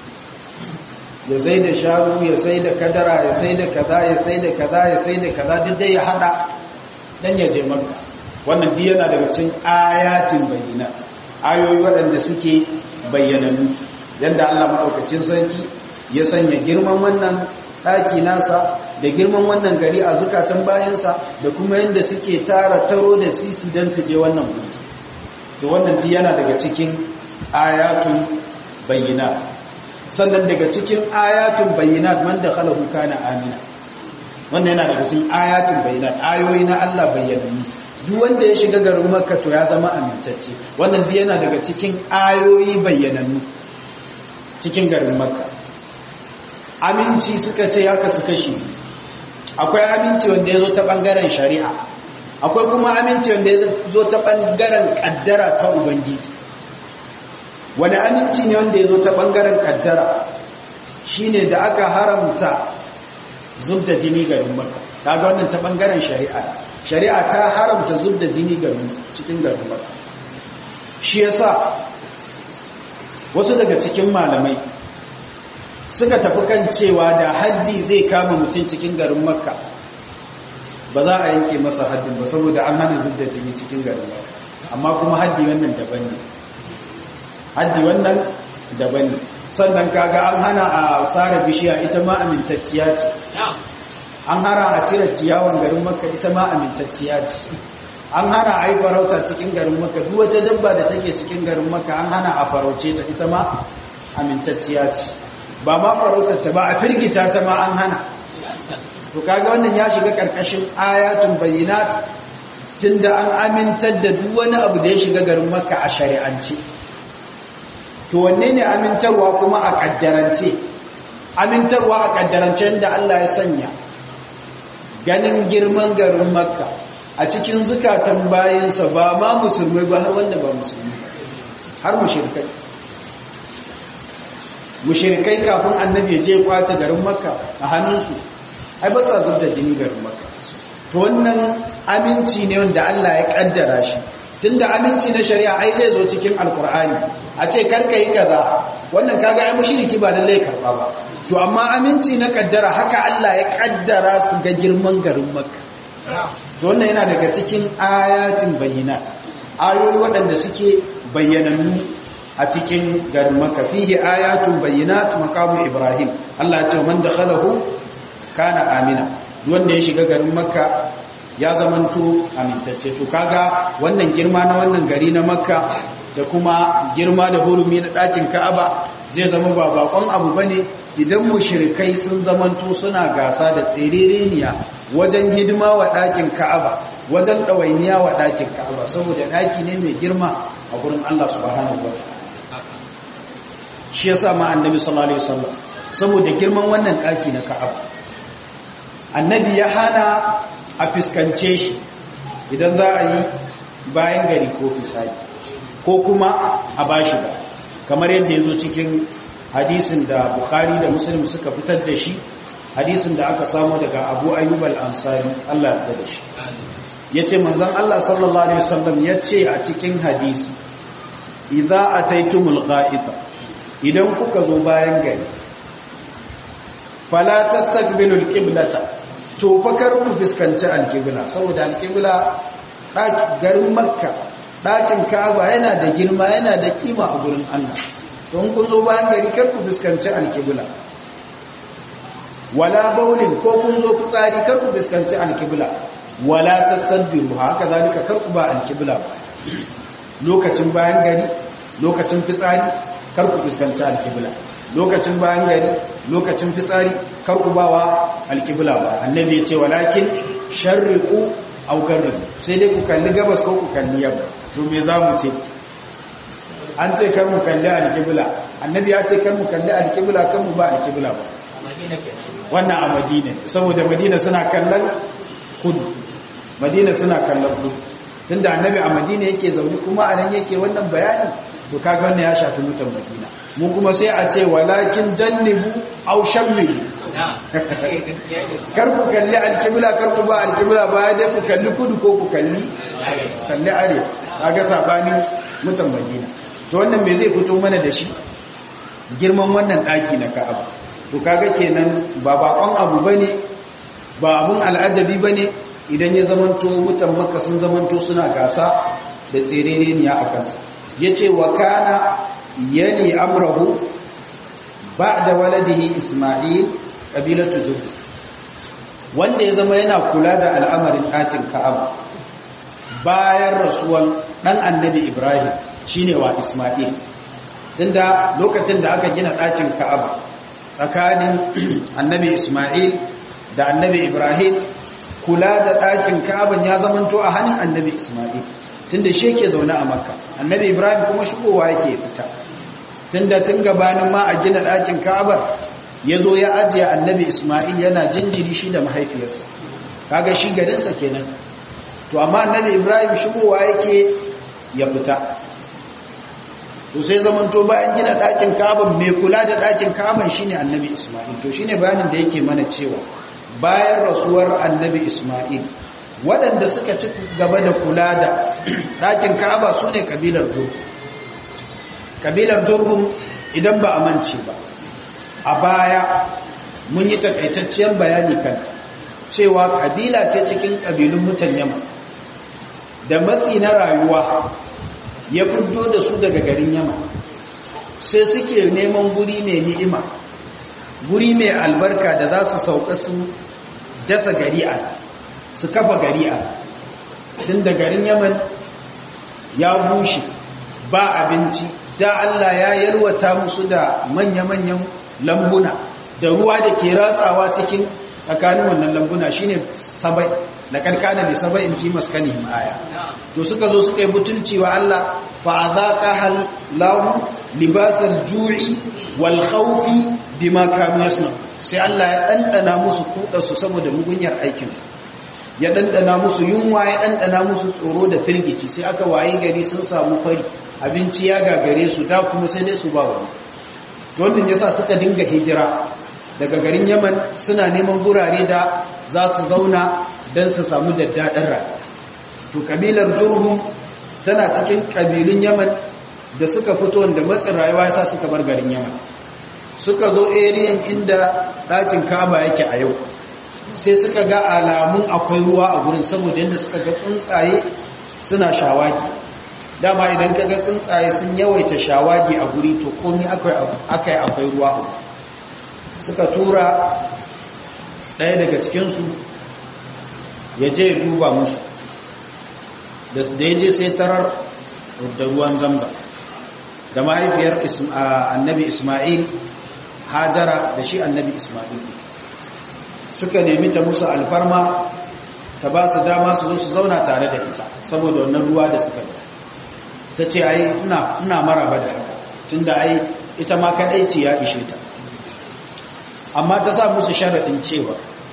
ya sai da sharu ya sai da kadara ya sai da kaza ya sai da kaza ya sai da kaza duk dai ya hada dan ya je makka wannan duk yana daga cikin ayatin bayyinat ayoyi waɗanda suke bayyananu yanda Allah madaukakin sarki ya sanya girman wannan ɗaki nasa da girman wannan gari a zukatan bayansa da kuma yanda suke tara taro da sisi don su je wannan guri to wannan duk yana daga cikin ayatun bayyinat sannan daga cikin ayatun bayyinat man da khalahu kana amina wannan yana daga cikin ayatun bayyinat ayoyi na Allah bayyanannu duk wanda ya shiga garin Makka to ya zama amintacce wannan duk yana daga cikin ayoyi bayyanannu cikin garin Makka aminci suka ce ya kasu kashi akwai aminci wanda ya zo ta bangaren shari'a akwai kuma aminci wanda ya zo ta bangaren kaddara ta ubangiji wani aminci ne wanda ya zo ta ɓangaren ƙaddara shi ne da aka haramta zubda jini garin maka ta ga wannan ta ɓangaren shari'a shari'a ta haramta zubda jini garin cikin garin maka shi ya sa wasu daga cikin malamai suka tafi kan cewa da haddi zai kama mutum cikin garin makka ba za a yanke masa haddin ba saboda an hana zubda jini cikin garin makka amma kuma haddi wannan daban ne haddi wannan daban ne sannan kaga an hana a tsara bishiya ita ma amintacciya ce an hana a cire ciyawan garin makka ita ma amintacciya ce an hana a yi farauta cikin garin makka duk wata dabba da take cikin garin makka an hana a farauce ta ita ma amintacciya ce ba ma farautar ta ba a firgita ta ma an hana to kaga wannan ya shiga karkashin ayatun bayyinat tunda an amintar da duk wani abu da ya shiga garin makka a shari'ance to wanne ne amintarwa kuma a kaddarance amintarwa a kaddarance da Allah ya sanya ganin girman garin makka a cikin zukatan bayansa ba ma musulmai ba har wanda ba musulmi har mushrikai mushrikai kafin annabi ya je kwace garin makka a hannunsu ai ba sa zubda jini garin makka to wannan aminci ne wanda Allah ya kaddara shi tunda aminci na shari'a ai zai zo cikin alkur'ani a ce karka yi kaza wannan kaga ai mushriki ba lalle karba ba to amma aminci na kaddara haka Allah ya kaddara su ga girman garin makka to wannan yana daga cikin ayatin bayyinat ayoyi waɗanda suke bayyanannu a cikin garin makka fihi ayatun bayyinat maqamu ibrahim Allah ya ce man dakhalahu kana amina wanda ya shiga garin makka ya zamanto amintacce to kaga wannan girma na wannan gari na makka da kuma girma da hurumi na ɗakin ka'aba zai zama ba bakon abu bane idan mushrikai sun zamanto suna gasa da tserereniya wajen hidima wa ɗakin ka'aba wajen ɗawainiya wa ɗakin ka'aba saboda ɗaki ne mai girma a gurin Allah subhanahu wa shi yasa ma annabi sallallahu alaihi wasallam saboda girman wannan ɗaki na ka'aba annabi ya hana a fuskance shi idan za a yi bayan gari ko fisari ko kuma a bashi ba kamar yadda ya zo cikin hadisin da bukhari da muslim suka fitar da shi hadisin da aka samu daga abu ayyub al-ansari Allah ya da shi ya ce manzan Allah sallallahu alaihi wasallam ya ce a cikin hadisi idza ataitumul gha'ita idan kuka zo bayan gari fala tastaqbilu alqiblata to fa kar ku fuskanci alqibla saboda alqibla garin makka ɗakin ka'aba yana da girma yana da kima a gurin Allah don kun zo bayan gari kar ku fuskanci alqibla wala baulin ko kun zo fitsari kar ku fuskanci alqibla wala tastadbiru haka zalika kar ku ba alqibla ba lokacin bayan gari lokacin fitsari kar ku fuskanci alqibla lokacin bayan gari lokacin fitsari kar ku bawa alqibla ba annabi ya ce walakin sharriqu aw garribu sai dai ku kalli gabas ko ku kalli yamma to me zamu ce an ce kar mu kalli alqibla annabi ya ce kar mu kalli alqibla kar mu ba alqibla ba wannan a madina saboda madina suna kallon kudu madina suna kallon kudu tunda annabi a madina yake zaune kuma a nan yake wannan bayani to kaga wannan ya shafi mutan madina mu kuma sai a ce walakin jannibu aw shammilu kar ku kalli alkibla kar ku ba alkibla ba dai ku kalli kudu ko ku kalli kalli arewa kaga sabanin mutan madina to wannan me zai fito mana da shi girman wannan daki na ka'aba to kaga kenan ba bakon abu bane ba abun al'ajabi bane idan ya zamanto mutan makka sun zamanto suna gasa da tserereniya a kansa yace wa kana yali amrahu ba'da waladihi isma'il kabilatu zuhri wanda ya zama yana kula da al'amarin ɗakin ka'aba bayan rasuwan ɗan annabi ibrahim shine wa isma'il tunda lokacin da aka gina ɗakin ka'aba tsakanin annabi isma'il da annabi ibrahim kula da ɗakin ka'aban ya zamanto a hannun annabi isma'il tunda shi ke zaune a makka annabi ibrahim kuma shigowa yake fita tunda tun gabanin ma a gina ɗakin ka'abar ya zo ya ajiye annabi isma'il yana jinjiri shi da mahaifiyarsa kaga shi garinsa kenan to amma annabi ibrahim shigowa yake ya fita to sai zamanto bayan gina ɗakin ka'aban mai kula da ɗakin ka'aban shine annabi isma'il to shine bayanin da yake mana cewa bayan rasuwar annabi isma'il waɗanda suka ci gaba da kula da ɗakin ka'aba su ne ƙabilar jurhum ƙabilar jurhum idan ba a mance ba a baya mun yi takaitacciyar bayani kan cewa ƙabila ce cikin ƙabilun mutan yamma da matsi na rayuwa ya fito da su daga garin yamma sai suke neman guri mai ni'ima guri mai albarka da za su sauka su dasa gari'a su kafa gari'a tun da garin yaman ya bushe ba abinci da Allah ya yalwata musu da manya-manyan lambuna da ruwa da ke ratsawa cikin tsakanin wannan lambuna shine sabai da karkana da sabai in fi maskanihim aya to suka zo suka yi butulci wa Allah fa azaqa hal lahu libasal ju'i wal khawfi bima kanu yasna sai Allah ya dandana musu kuda su saboda mugunyar aikin su ya dandana musu yunwa ya dandana musu tsoro da firgici sai aka waye gari sun samu fari abinci ya gagare su da kuma sai dai su ba wani to wannan yasa suka dinga hijira daga garin Yaman suna neman gurare da za su zauna don su samu daddaɗin rayuwa to kabilar Jurhum tana cikin kabilun Yaman da suka fito da matsin rayuwa yasa suka bar garin Yaman suka zo eriyan inda ɗakin Kaaba yake a yau sai suka ga alamun akwai ruwa a gurin saboda yadda suka ga tsuntsaye suna shawagi dama idan ka ga tsuntsaye sun yawaita shawagi a guri to komi akai akwai ruwa a suka tura ɗaya daga cikinsu ya je ya duba musu da ya je sai tarar da ruwan zamzam da mahaifiyar annabi ismail hajara da shi annabi ismail suka nemi ta musu alfarma ta ba su dama su zo su zauna tare da ita saboda wannan ruwa da suka da ta ce ai ina maraba da haka tun da ai ita ma kaɗai ce ya ishe ta amma ta sa musu sharaɗin cewa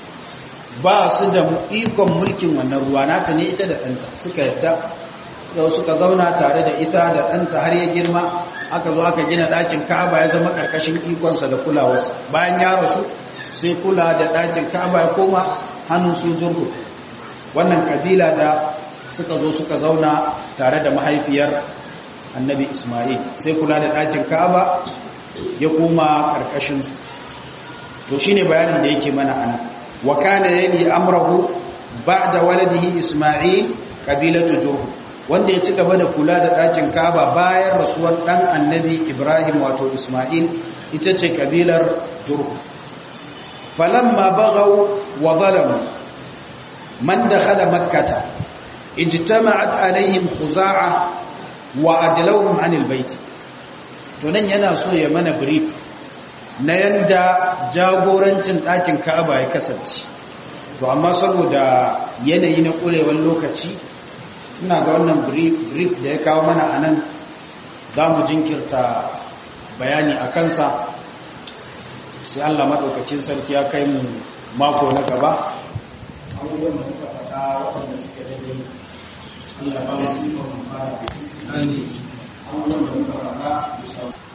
ba su da ikon mulkin wannan ruwa nata ne ita da ɗanta suka yadda yau suka zauna tare da ita da ɗanta har ya girma aka zo aka gina ɗakin ka'aba ya zama ƙarƙashin ikonsa da kulawarsa bayan ya rasu sai kula da ɗakin ka'aba ya koma hannun su jirgu wannan kabila da suka zo suka zauna tare da mahaifiyar annabi ismail sai kula da ɗakin ka'aba ya koma ƙarƙashinsu to shine bayanin da yake mana ana wa kana yani amrahu ba'da waladihi isma'il qabilatu jurhum wanda ya ci gaba da kula da ɗakin Ka'aba bayan rasuwar ɗan annabi Ibrahim wato Ismail ita ce kabilar Jurhu falamma baghaw wa zalamu man dakhala makkata ijtama'at alaihim khuza'a wa ajlawhum 'anil bait to nan yana so ya mana brief na yanda jagorancin ɗakin Ka'aba ya kasance to amma saboda yanayi na ƙurewar lokaci ina ga wannan brief da ya kawo mana a nan za mu jinkirta bayani a kansa sai allah maɗaukacin sarki ya kai mu mako na gaba abubuwan da muka faɗa waɗanda suke daidai allah ba mu ikon fara abubuwan da muka faɗa